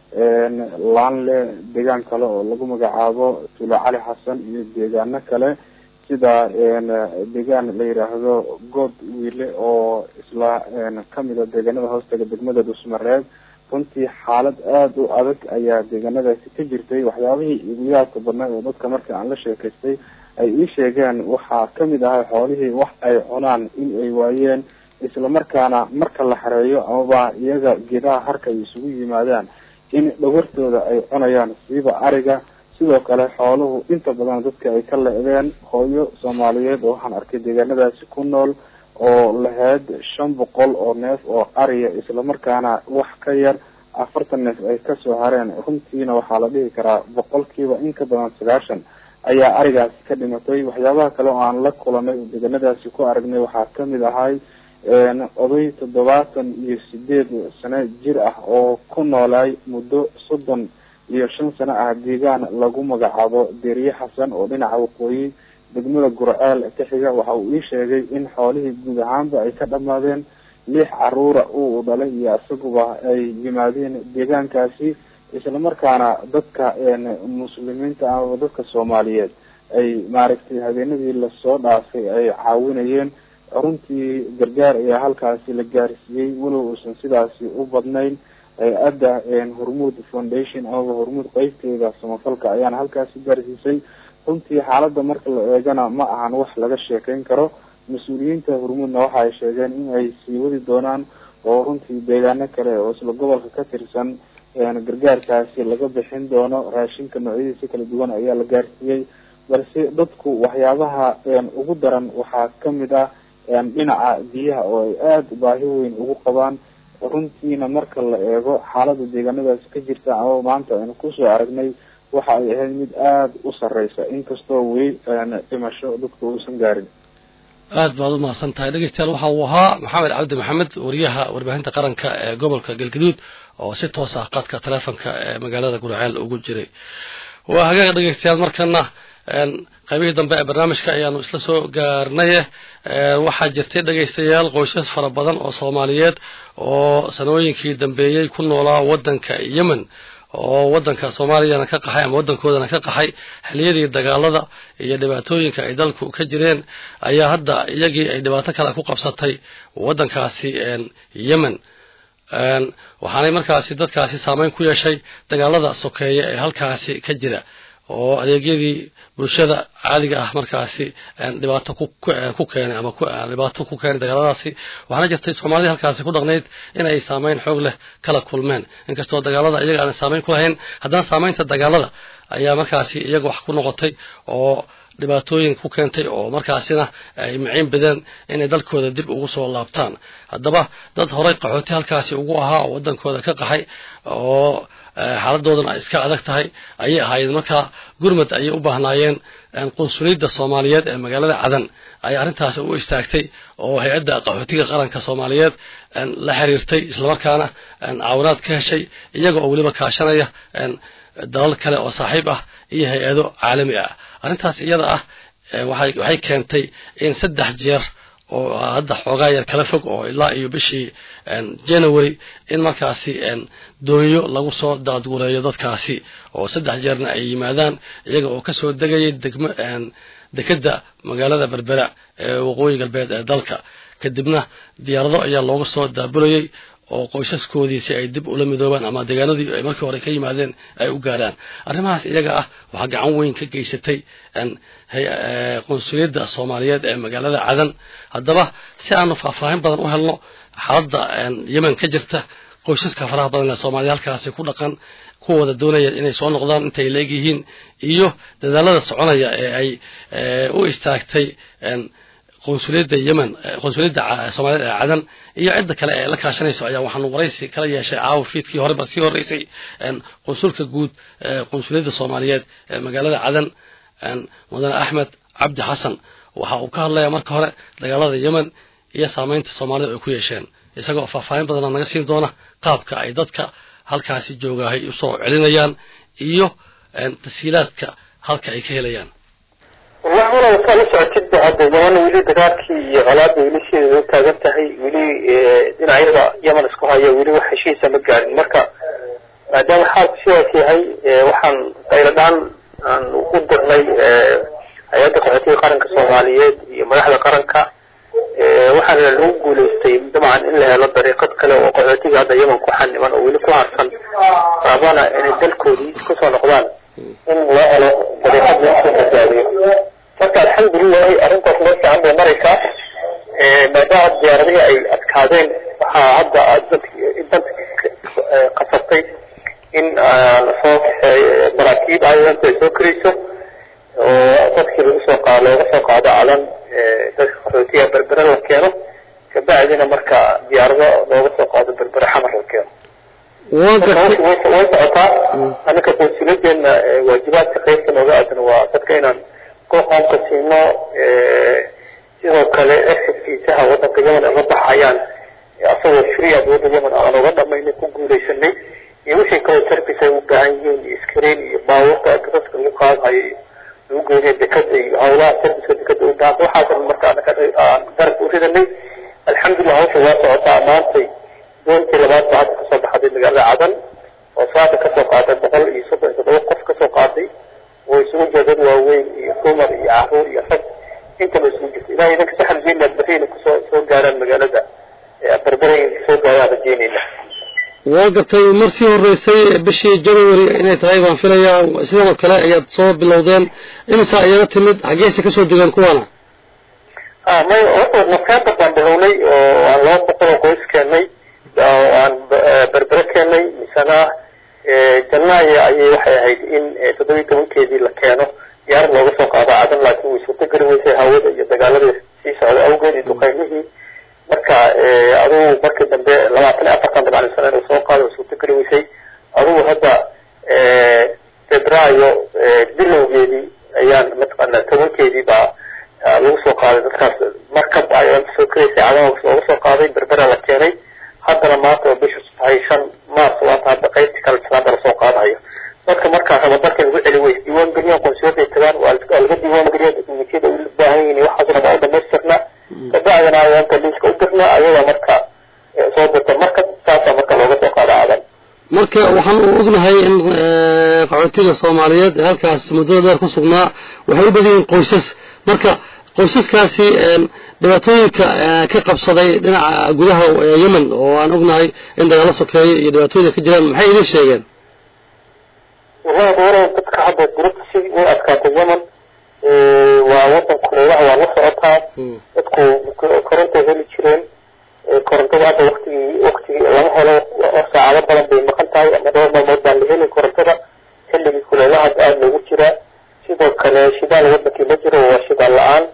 laanle deegaan kale oo lagu magacaabo tuulo cali xasan iyo deegaano kale sida deegaan la yiraahdo good wiile oo isla kamida deegaanada hoostaga degmada dhusmareeb runtii xaalad aada u adag ayaa deegaanadaasi ka jirtay waxyaabihii igu yaabka badnaa oo dadka marka aan la sheekaystay ay ii sheegeen waxaa kamid ahay xoolihii wax ay cunaan in ay waayeen isla markaana marka la xareeyo amaba iyaga geedaha harka ay isugu yimaadaan in dhawartooda ay cunayaan siiba ariga sidoo kale xooluhu inta badan dadka ay ka le-deen hooyo soomaaliyeed oo waxaan arkay deegaanadaasi ku nool oo lahayd shan boqol oo neef oo ariya islamarkaana wax ka yar afartan neef ay kasoo hareen runtiina waxaa la dhihi karaa boqolkiiba in ka badan sagaashan ayaa arigaasi ka dhimatay waxyaabaha kale oo aan la kulanay oo deegaanadaasi ku aragnay waxaa kamid ahay oday toddobaatan iyo sideed sano jir ah oo ku noolaay muddo soddon iyo shan sano ah deegaan lagu magacaabo deriye xasan oo dhinaca waqooyi degmada gurceel ka xiga waxa uu ii sheegay in xoolihii guud ahaanba ay ka dhamaadeen lix caruura uu dhalay iyo isaguba ay yimaadeen deegaankaasi islamarkaana dadka muslimiinta amaba dadka soomaaliyeed ay maaragtay habeenadii lasoo dhaafay ay caawinayeen runtii gargaar ayaa halkaasi la gaarsiiyey walow uusan sidaasi u badnayn hay-adda hormuud foundation amaba hormuud qeybteeda samafalka ayaana halkaasi gaarsiisay runtii xaaladda marka la eegana ma ahan wax laga sheekeyn karo mas-uuliyiinta hormuudna waxa ay sheegeen in ay sii wadi doonaan oo runtii deegaano kale oo isla gobolka ka tirsan gargaarkaasi laga bixin doono raashinka noocyadiisa kala duwan ayaa la gaarsiiyey balse dadku waxyaabaha ugu daran waxaa kamid ah dhinaca biyaha oo ay aada baahi weyn ugu qabaan runtiina marka la eego xaalada deegaanadaasi ka jirta ama maanta aynu kusoo aragnay waxa ay ahayd mid aada u sareysa inkastoo weli dhimasho dadku uusan gaarin aad baad u mahadsan tahay dhegeystayaal waxa uu ahaa maxamed cabdi maxamed wariyaha warbaahinta qaranka ee gobolka galgaduud oo si toos ah qadka teleefonka ee magaalada gurceel ugu jiray waa hagaag dhegeystayaal markana qaybihii dambe ee barnaamijka ayaanu isla soo gaarnaye waxaa jirtay dhegaystayaal qoysas fara badan oo soomaaliyeed oo sanooyinkii dambeeyey ku noolaa waddanka yemen oo waddanka soomaaliyana ka qaxay ama waddankoodana ka qaxay xiliyadii dagaalada iyo dhibaatooyinka ay dalku ka jireen ayaa hadda iyagii ay dhibaato kale ku qabsatay waddankaasi yemen waxaanay markaasi dadkaasi saameyn ku yeeshay dagaalada sokeeye ee halkaasi ka jira oo adeegyadii bulshada caadiga ah markaasi dhibaato ku keenay ama dhibaato ku keenay dagaaladaasi waxaana jirtay soomaalida halkaasi ku dhaqnayd in ay saameyn xoog leh kala kulmeen inkastoo dagaalada iyaga aanay saameyn ku lahayn haddana saameynta dagaalada ayaa markaasi iyaga wax ku noqotay oo dhibaatooyin ku keentay oo markaasina ay maciin badeen inay dalkooda dib ugu soo laabtaan haddaba dad horay qaxooti halkaasi ugu ahaa oo waddankooda ka qaxay oo xaaladoodan ay iska adag tahay ayay ahayd markaa gurmad ayay u baahnaayeen qunsuliyadda soomaaliyeed ee magaalada cadan ay arrintaasi u istaagtay oo hay-adda qaxootiga qaranka soomaaliyeed la xiriirtay islamarkaana caawinaad ka heshay iyaga oo weliba kaashanaya dalal kale oo saaxiib ah iyo hay-ado caalami ah arrintaas iyada ah waxay keentay in saddex jeer oo hadda xoogaa yar kala fog oo ilaa iyo bishii january in markaasi doonyo lagu soo daadgureeyo dadkaasi oo saddex jeerna ay yimaadaan iyaga oo kasoo degayay degmo dekedda magaalada berbera ee waqooyi galbeed ee dalka kadibna diyaarado ayaa looga soo daabulayay oo qoysaskoodii si ay dib ula midoobaan ama deegaanadii ay markii hore ka yimaadeen ay u gaaraan arrimahaas iyaga ah waxaa gacan weyn ka geysatay qunsuliyadda soomaaliyeed ee magaalada cadan haddaba si aanu faahfaahin badan u helno xaaladda yemen ka jirta qoysaska faraha badan ee soomaaliya halkaasi ku dhaqan kuwooda doonaya inay soo noqdaan intay leeg yihiin iyo dadaalada soconaya ee ay u istaagtay qunsuliyadda yemen qunsuliyadda soomaaliyed ee cadan iyo cidda kale ee la kaashanayso ayaa waxaanu waraysi kala yeeshay caawa fiidkii hore ba sii horeysay qunsulka guud qunsuliyadda soomaaliyeed ee magaalada cadan mudane axmed cabdi xasan waxa uu ka hadlayaa marka hore dagaalada yemen iyo saamaynta soomaalida ay ku yeesheen isagoo faahfaahin badana naga siin doona qaabka ay dadka halkaasi joogahay usoo celinayaan iyo tasiilaadka halka ay ka helayaan wallahi walaal saa la socotidba hadda yeman weli dagaalkii iyo colaada weli sideeda u taagan tahay weli dhinacyada yemen isku haya weli wax heshiisa ma gaarin marka maadaama xaalku sidaas yahay waxaan qayladhaan aan u dirnay hay-adda qaxootiga qaranka soomaaliyeed iyo madaxda qaranka waxaana lagu guulaystay dabcan in la helo dariiqad kale oo qaxootiga hadda yemen ku xaniman oo weli ku harsan rabana inay dalkoodii kusoo noqdaan in loo helo dariiqad lagu soo badbaadiyo marka alxamdulilahi arrintaas meel fiican bay maraysaa maadaama diyaaradihii ay adkaadeen waxaa hadda danta qasabtay in lasoo kaxeeyo maraakiib ayanta ay soo karayso oo dadkii lagu soo qaado looga soo qaado calan dadka qaxootiga berbere la keeno kabacdina marka diyaarado looga soo qaado berbere xamar la keeno way socotaa anaka konsuuladeena waajibaadka qaybta nooga aadan waa dadka inaan qoomka siino sidoo kale exitkiisaha wadanka yemen ay la baxayaan asagoo free dowladda yemen aan uga dhamaynay ku guulaysanay iyo wixii kaloo service ay u baahan yihiin iyo screen iyo baabuurta dadka lagu qaadayo lagu geynay dekada iyo howlaha serviceka dekada u baahan waxaasan marka anaka aan darab u ridanay alxamdulillah hawsha waa socotaa maantay doontii labaad baa hadda kasoo baxday magaalada cadan oo saaka kasoo qaaday boqol iyo soddon iyo toddoba qof kasoo qaaday oo isugu jira dad waaweyn iyo dumar iyo caruur iyo rag intaba isugu jirta ilahay idinka si xaljeynaa berrina kusoo soo gaaraan magaalada berbere soo gaaraan rajeynayna waa gartay mar sii horeysay bishii january inay tahay baan filayaa sidanoo kale ayaad soo bilowdeen imisa ayaga timid xageesa kasoo degaan kuwaana may horta nofembar baan bilownay oo aan laba boqol oo qoys keenay oo aan berbere keenay misena janaayo ayay waxay ahayd in toddobiyi tobankeedii la keeno diyaarad looga soo qaado cadan laakiin way suurtogeli weysay hawada iyo dagaaladii sii socda awgeed iyo duqeymihii marka adugu markii dambe labaatan iyo afartan dabcan sano inuu soo qaado way suurtogeli weysay adugu hadda febraayo bilowgeedii ayaan mataqaana tobankeedii baa lagu soo qaaday dadkaas markab ayaan soo karaysay cadan looga soo qaaday berbera la keenay haddana maanta oo bisha tahay shan mars waata hadda qaybti kale islaada lasoo qaadayo dadka markaa raba dalka lagu celi way diiwaan geliyaan konsuuladay tagaan waa laga diiwaan geliya dukumentiyada u baahan yihiin waxaasna waa u dhamaystirnaa kabacdina ayaanta liiska u dirnaa ayagaa marka soo dirta marka saasaa marka looga soo qaada cadan marka waxaan u ognahay in qaxootiga soomaaliyeed ee halkaas muddada dheer ku sugnaa waxay u badan yihiin qoysas marka qoysaskaasi dhibaatooyinka ka qabsaday dhinaca gudaha yemen oo aan ognahay in dagaalo sokeeyo iyo dhibaatooyinka ka jiraan maxay idin sheegeen wallahi dowlada dadka hadda durubta si way adkaatay yemen waa wadan kuleelaha waa la socotaa dadku korontay heli jireen korontada hadda waktigii waktigii lama helo saacado badan bay maqan tahay ama dhowr maalmood baan la helin korontada xilligii kuleelaha aada loogu jiraa sidoo kale shidaal wadankii ma jiro waa shidaal la-aan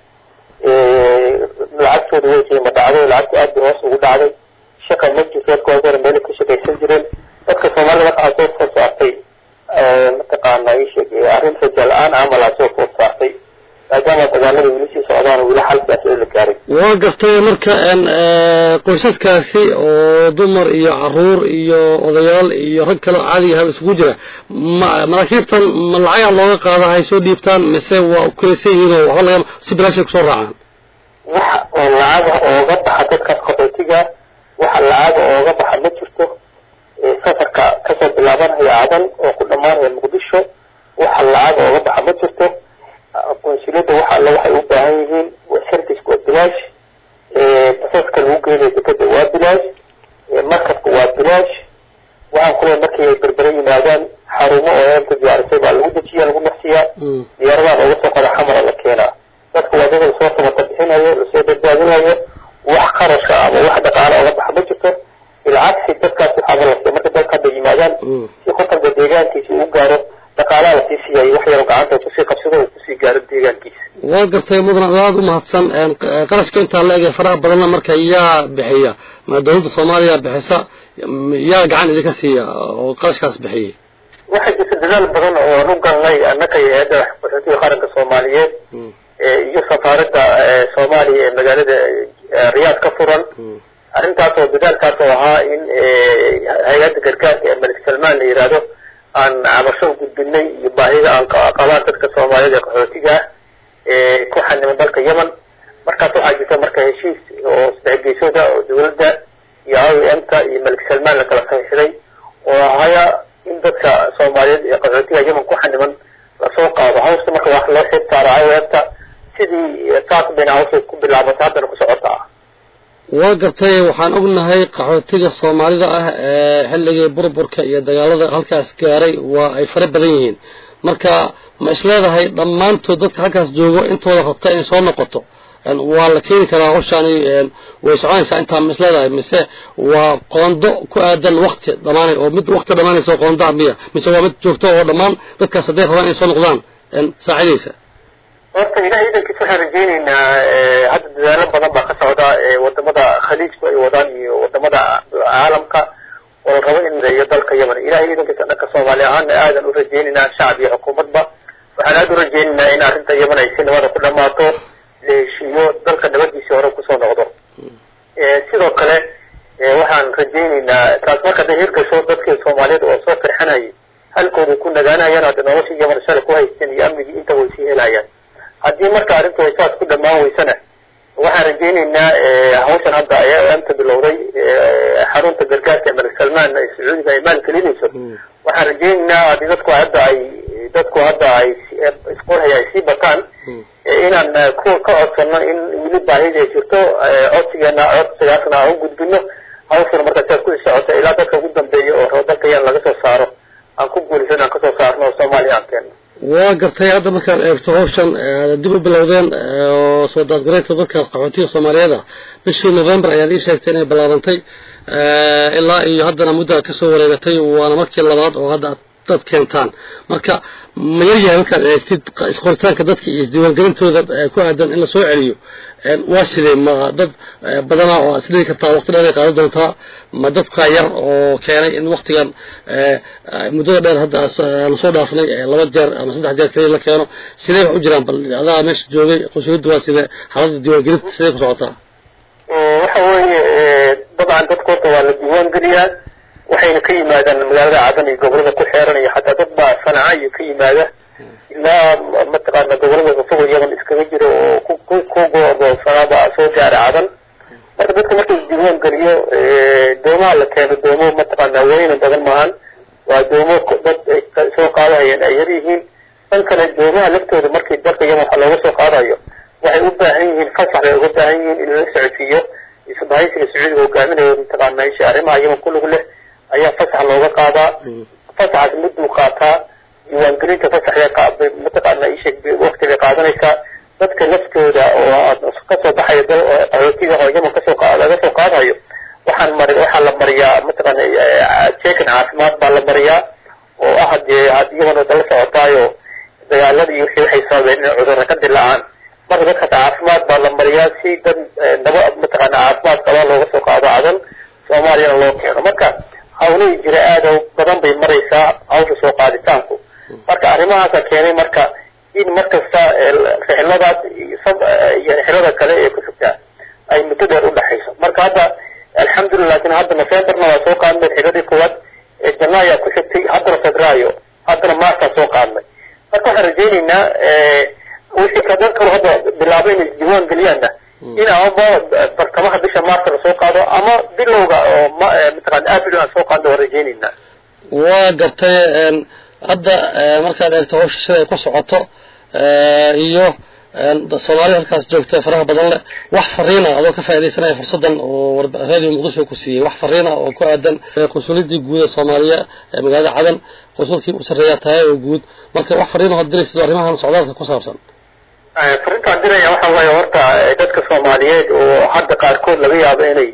lacagtooda way qiimo dhacday lacagta aad bay hoos ugu dhacday shaqa ma jirto dadka waa hore meelay ka shaqaysan jireen dadka soomaalida waxaa soo food saartay mataqaana isheeg arrin raja la-aan camalaa soo food saartay maadaama dagaalada weli sii socdaan weli xalkaas oo la gaaray waa gartay marka qoysaskaasi oo dumar iyo caruur iyo odayaal iyo rag kale caadiga ahaba isugu jira ma maraakiibtan ma lacagaa looga qaada hay soo dhiibtaan mise waa ukuraysan yihiin oo waxba laga si bilaashay kusoo raacaan wax oo lacaga ooga baxa dadkaas qaxootiga waxa lacaga ooga baxa ma jirto safarka kasoo bilaabanaya cadan oo ku dhamaanaya muqdisho waxa lacaga ooga baxa ma jirto konsulada waxa alle waxay u baahan yihiin serviceka waa bilaash basaska lagu geynayo dekada waa bilaash markabka waa bilaash waxaan kule markii ay berbere yimaadaan xarumo oo eelka diyaarisay baa lagu dejiya lagu nafsiyaa diyaaradaha looga soo qada xamara la keenaa dadka waa dad lasoo samata bixinayo lasoo badbaadinayo wax qarashka ama wax dhaqaale ooga baxa ma jirto bilcagsi dadkaas waxaaba lasiya marka dadka hadda yimaadaan si qotanka deegaankiisa uu gaaro dhaqaalaha lasii siiyay wax yaro gacanta kusii qabsado uu kusii gaaro deegaankiisa waa gartay mudan aada u mahadsan qarashka intaa la ege faraha badanna marka yaa bixiya ma dawladda soomaaliya bixisa yaa gacan idinka siiya oo qarashkaas bixiyay waxaa jirta dadaal badan oo aan u galnay annaka iyo hay-adda qaxootiga qaranka soomaaliyeed iyo safaaradda soomaaliya ee magaalada riyaad ka furan arrintaas oo dadaalkaas oo ahaa in hay-adda gargaarka ee malik salmaan la yidhaahdo aan cabasho u gudbinay iyo baahida aan qabaan dadka soomaaliyada ee qaxootiga ah ee ku xaniman dalka yemen markaas waxaa jirta marka heshiis oo saddex geesooda oo dawladda iyo i m ka iyo malik salmaan la kala saxiixday oo ahaya in dadka soomaaliyeed ee qaxootiga yemen ku xaniman lasoo qaado hawsta marka wax loo xib saaro i m ka sidii saas bayna hawsha ku bilaabatay haddana ku socota ah waa gartay waxaan ognahay qaxootiga soomaalida ah ee xilligii burburka iyo dagaalada halkaas gaaray waa ay fara badan yihiin marka ma isleedahay dhammaantood dadka halkaas joogo intooda rabta in soo noqoto waa la keeni karaa hawshaani way soconaysaa intaa ma isleedahay mise waa qoondo ku aadan wakti dhamaanay oo mid wakti dhamaanaysa oo qoondaa miya mise waa mid joogto oo dhammaan dadkaas hadday rabaan inay soo noqdaan saacidaysa horta ilaah idankiisa waxaan rajeyneynaa hadda dadaalo badan baa ka socda wadamada khaliijku ay wadaan iyo wadamada caalamka oo la rabo in iyo dalka yemen ilahay idankiisa dhanka soomaali ahaana aadan u rajeyneynaa shacab iyo xukuumadba waxaan aada u rajeyneynaa in arrinta yemen ay si nabada ku dhamaato la heshiiyo dalka nabadiisii hore kusoo noqdo sidoo kale waxaan rajeyneynaa taas marka hadday hirgasho dadkii soomaaliyeed oo soo firxanayay halkooda ku nagaanayaan hadda nolosha yemen shala ku haysteen iyo amnigii inta way sii helayaan haddii marka arrintu ay saas ku dhamaan weysana waxaan rajeyneynaa hawshan hadda ayaa amta bilowday xarunta gargaarka ee malik salmaan ee sacuudiga ay maal gelinayso waxaan rajeyneynaa haddii dadku hadda ay dadku hadda ay isqorhaya ay sii bataan inaan ku ka codsano in weli baahida ay jirto codsigeena codsigaasna aan u gudbino hawshana marka siaad ku socota ilaa dadka ugu dambeeya oo rabo dalka yan laga soo saaro aan ku guulaysan aan kasoo saarno oo soomaaliya aan keenno waa gartay hadda markaad eegto hawshan dib u bilowdeen oo soo daadguraynta dadkaas qaxootiga soomaaliyeed ah bishii november ayaad ii sheegtay inay bilaabantay ilaa iyo haddana muddaa kasoo wareegatay waana markii labaad oo hadda aad dad keentaan marka ma yaryahay markaad eegtid isqoritaanka dadka iyo isdiiwaangelintooda ku aadan in lasoo celiyo waa sidee ma dad badanaa oo isdhigi kartaa waqti dheer ay qaadan doontaa ma dadka yar oo keenay in waktigan muddada dheer hadda lasoo dhaafnay laba jeer ama saddex jeer kaliya la keeno sidee wax u jiraan bal adaa meesha joogay qunsuliyadda waa sidee xaaladda diiwaangelinta sidee ku socotaa waxa weeye dabcan dadka horta waa la diiwaan geliyaa waxayna ka yimaadaan magaalada cadan iyo gobolada ku xeeran iyo xataa dad baa sanaca iyo ka yimaada ilaa mataqaana gobolada fog yaman iskaga jira oo ku ku ku go'doonsanaaba soo gaara cadan marka dadka marka isdiiwaan geliyo doomaha la keeno doomo mataqaana weyna badan maahan waa doomo dad ay soo qaadahayeen ay yar yihiin dan kale doomaha laftooda markii dalka yaman waxa looga soo qaadayo waxay u baahan yihiin fasax bay uga baahan yihiin in lala socodsiiyo isbahaysiga sacuudiga hogaaminayo mataqaana isha arrimaha yaman ku lug leh ayaa fasax looga qaadaa fasaxaas mudduu qaataa diiwaangelinta fasaxya mataqaana isheeg wakti bay qaadanaysaa dadka laftooda oo kasoo baxaya dal qaxootiga oo yaman kasoo laga soo qaadayo waxaan mari waxaa la mariyaa mataqaana jeekan caafimaad baa la mariyaa oo ah hadee had yaman oo dala socotaayo dagaaladii iyo wixii waxay sababeen inay cudurra ka dilaacaan marka dadka caafimaad baa la mariyaa si dad naba mataqaana caafimaad qabaa looga soo qaado cadan soomaaliyana loo keeno marka hawlihii jira aada badan bay maraysaa hawsha soo qaaditaanku marka arrimahaasa keenay marka in markasta rixladaas iyo rixlada kale ee ku xigtaa ay muddo dheer u dhexayso marka hadda alxamdulillah lakin hadda novemberna waa soo qaadnay rixladii koowaad janaayaa ku xigtay haddana febraayo haddana maarsaa soo qaadnay marka waxaan rajeyneynaa wixii kadad kalo hadda bilaabay inay isdiiwaan geliyaanna in amaba bartamaha bisha maarta lasoo qaado ama bilowga oo mataqaana april aan soo qaadno waan rajeyneynaa waa gartay hadda markaad eegto hawsha sida ay ku socoto iyo soomaali halkaas joogta faraha badan leh wax fariina adoo ka faaidaysanaya fursaddan oo radio muqdisho ku siiyey wax fariina oo ku aadan qunsuliyadii guud ee soomaaliya ee magaalada cadan qunsulkii u sarreeyaa tahay oo guud marka wax fariina hood diraysid arrimahan socdaalka ku saabsan fariintaan diraya waxa waaye horta dadka soomaaliyeed oo hadda qaarkood laga yaabo inay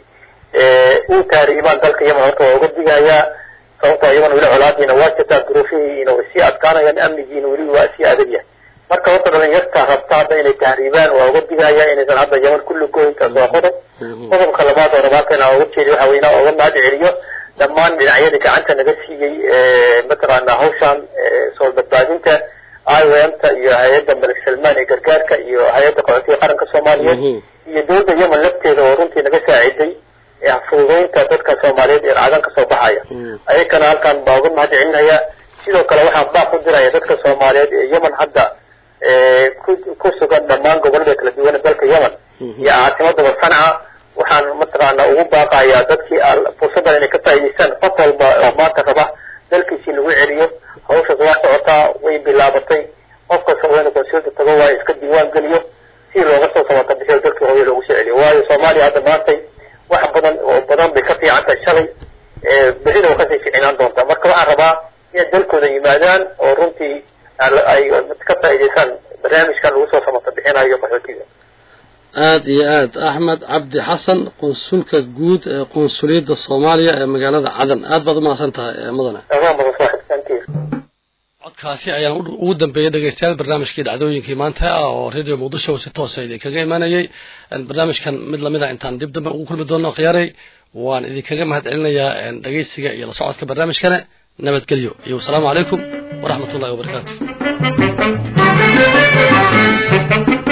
u taariibaan dalka yaman horta waa uga digayaa sababtoo iyagan weli colaadiina waa jirtaa duruufihiina way sii adkaanayaan amnigiina weli waa sii adagyahay marka horta dhalinyarta rabta hadda inay tahriibaan waa uga digaya inaysan hadda yaman kulli goyntaas waa qodob qodobka labaad oo rabaalkeena uga jeediy waxa weyna uga mahad celiyo dhammaan dhinacyadii gacanta naga siiyey mataqaana hawshan soo badbaadinta i o m ta iyo hay-adda malik salmaan ee gargaarka iyo hay-adda qaxootiga qaranka soomaaliyeed iyo dowladda yemen lafteeda oo runtii naga saaciday fududeynta dadka soomaaliyeed ee cadan kasoo baxaya ayakana halkaan baa uga mahad celinaya sidoo kale waxaan baaq u diraya dadka soomaaliyeed ee yemen hadda ku ku sugan dhammaan gobolada kala duwan ee dalka yemen iyo caasimadaba sanca waxaan mataqaana ugu baaqayaa dadkii fursaddan inay ka faa'idaystaan qof walba oo maanta raba dalkiisii lagu celiyo hawshaas waa socotaa way bilaabatay qof kasta waa inuu konsulta tago waayo iska diiwaan geliyo si looga soo samata bixiyo dalkii hooyo loogu soo celiyo waayo soomaaliya hadda maantay wax badan oo badan bay ka fiican tahay shalay berrina waa kasii ficinaan doontaa marka waxaan rabaa inay dalkooda yimaadaan oo runtii ay ka faa'idaystaan barnaamijkan lagu soo samata bixinayo qaxootiga aada iyo aad axmed cabdi xasan qunsulka guud ee qunsuliyadda soomaaliya ee magaalada cadan aad baad umahadsan tahay mudane codkaasi ayaan ugu dambeeyey dhegeystayaal barnaamijkii dhacdooyinkii maanta ah oo radio muqdisho si toosa idinkaga imanayay barnaamijkan mid lamida intaan dib dambe ugu kulmi doono khiyaaray waan idinkaga mahad celinayaa dhegeysiga iyo la socodka barnaamijkane nabadgelyo iyo wasalaamu calaykum waraxmat ullahi wabarakaatu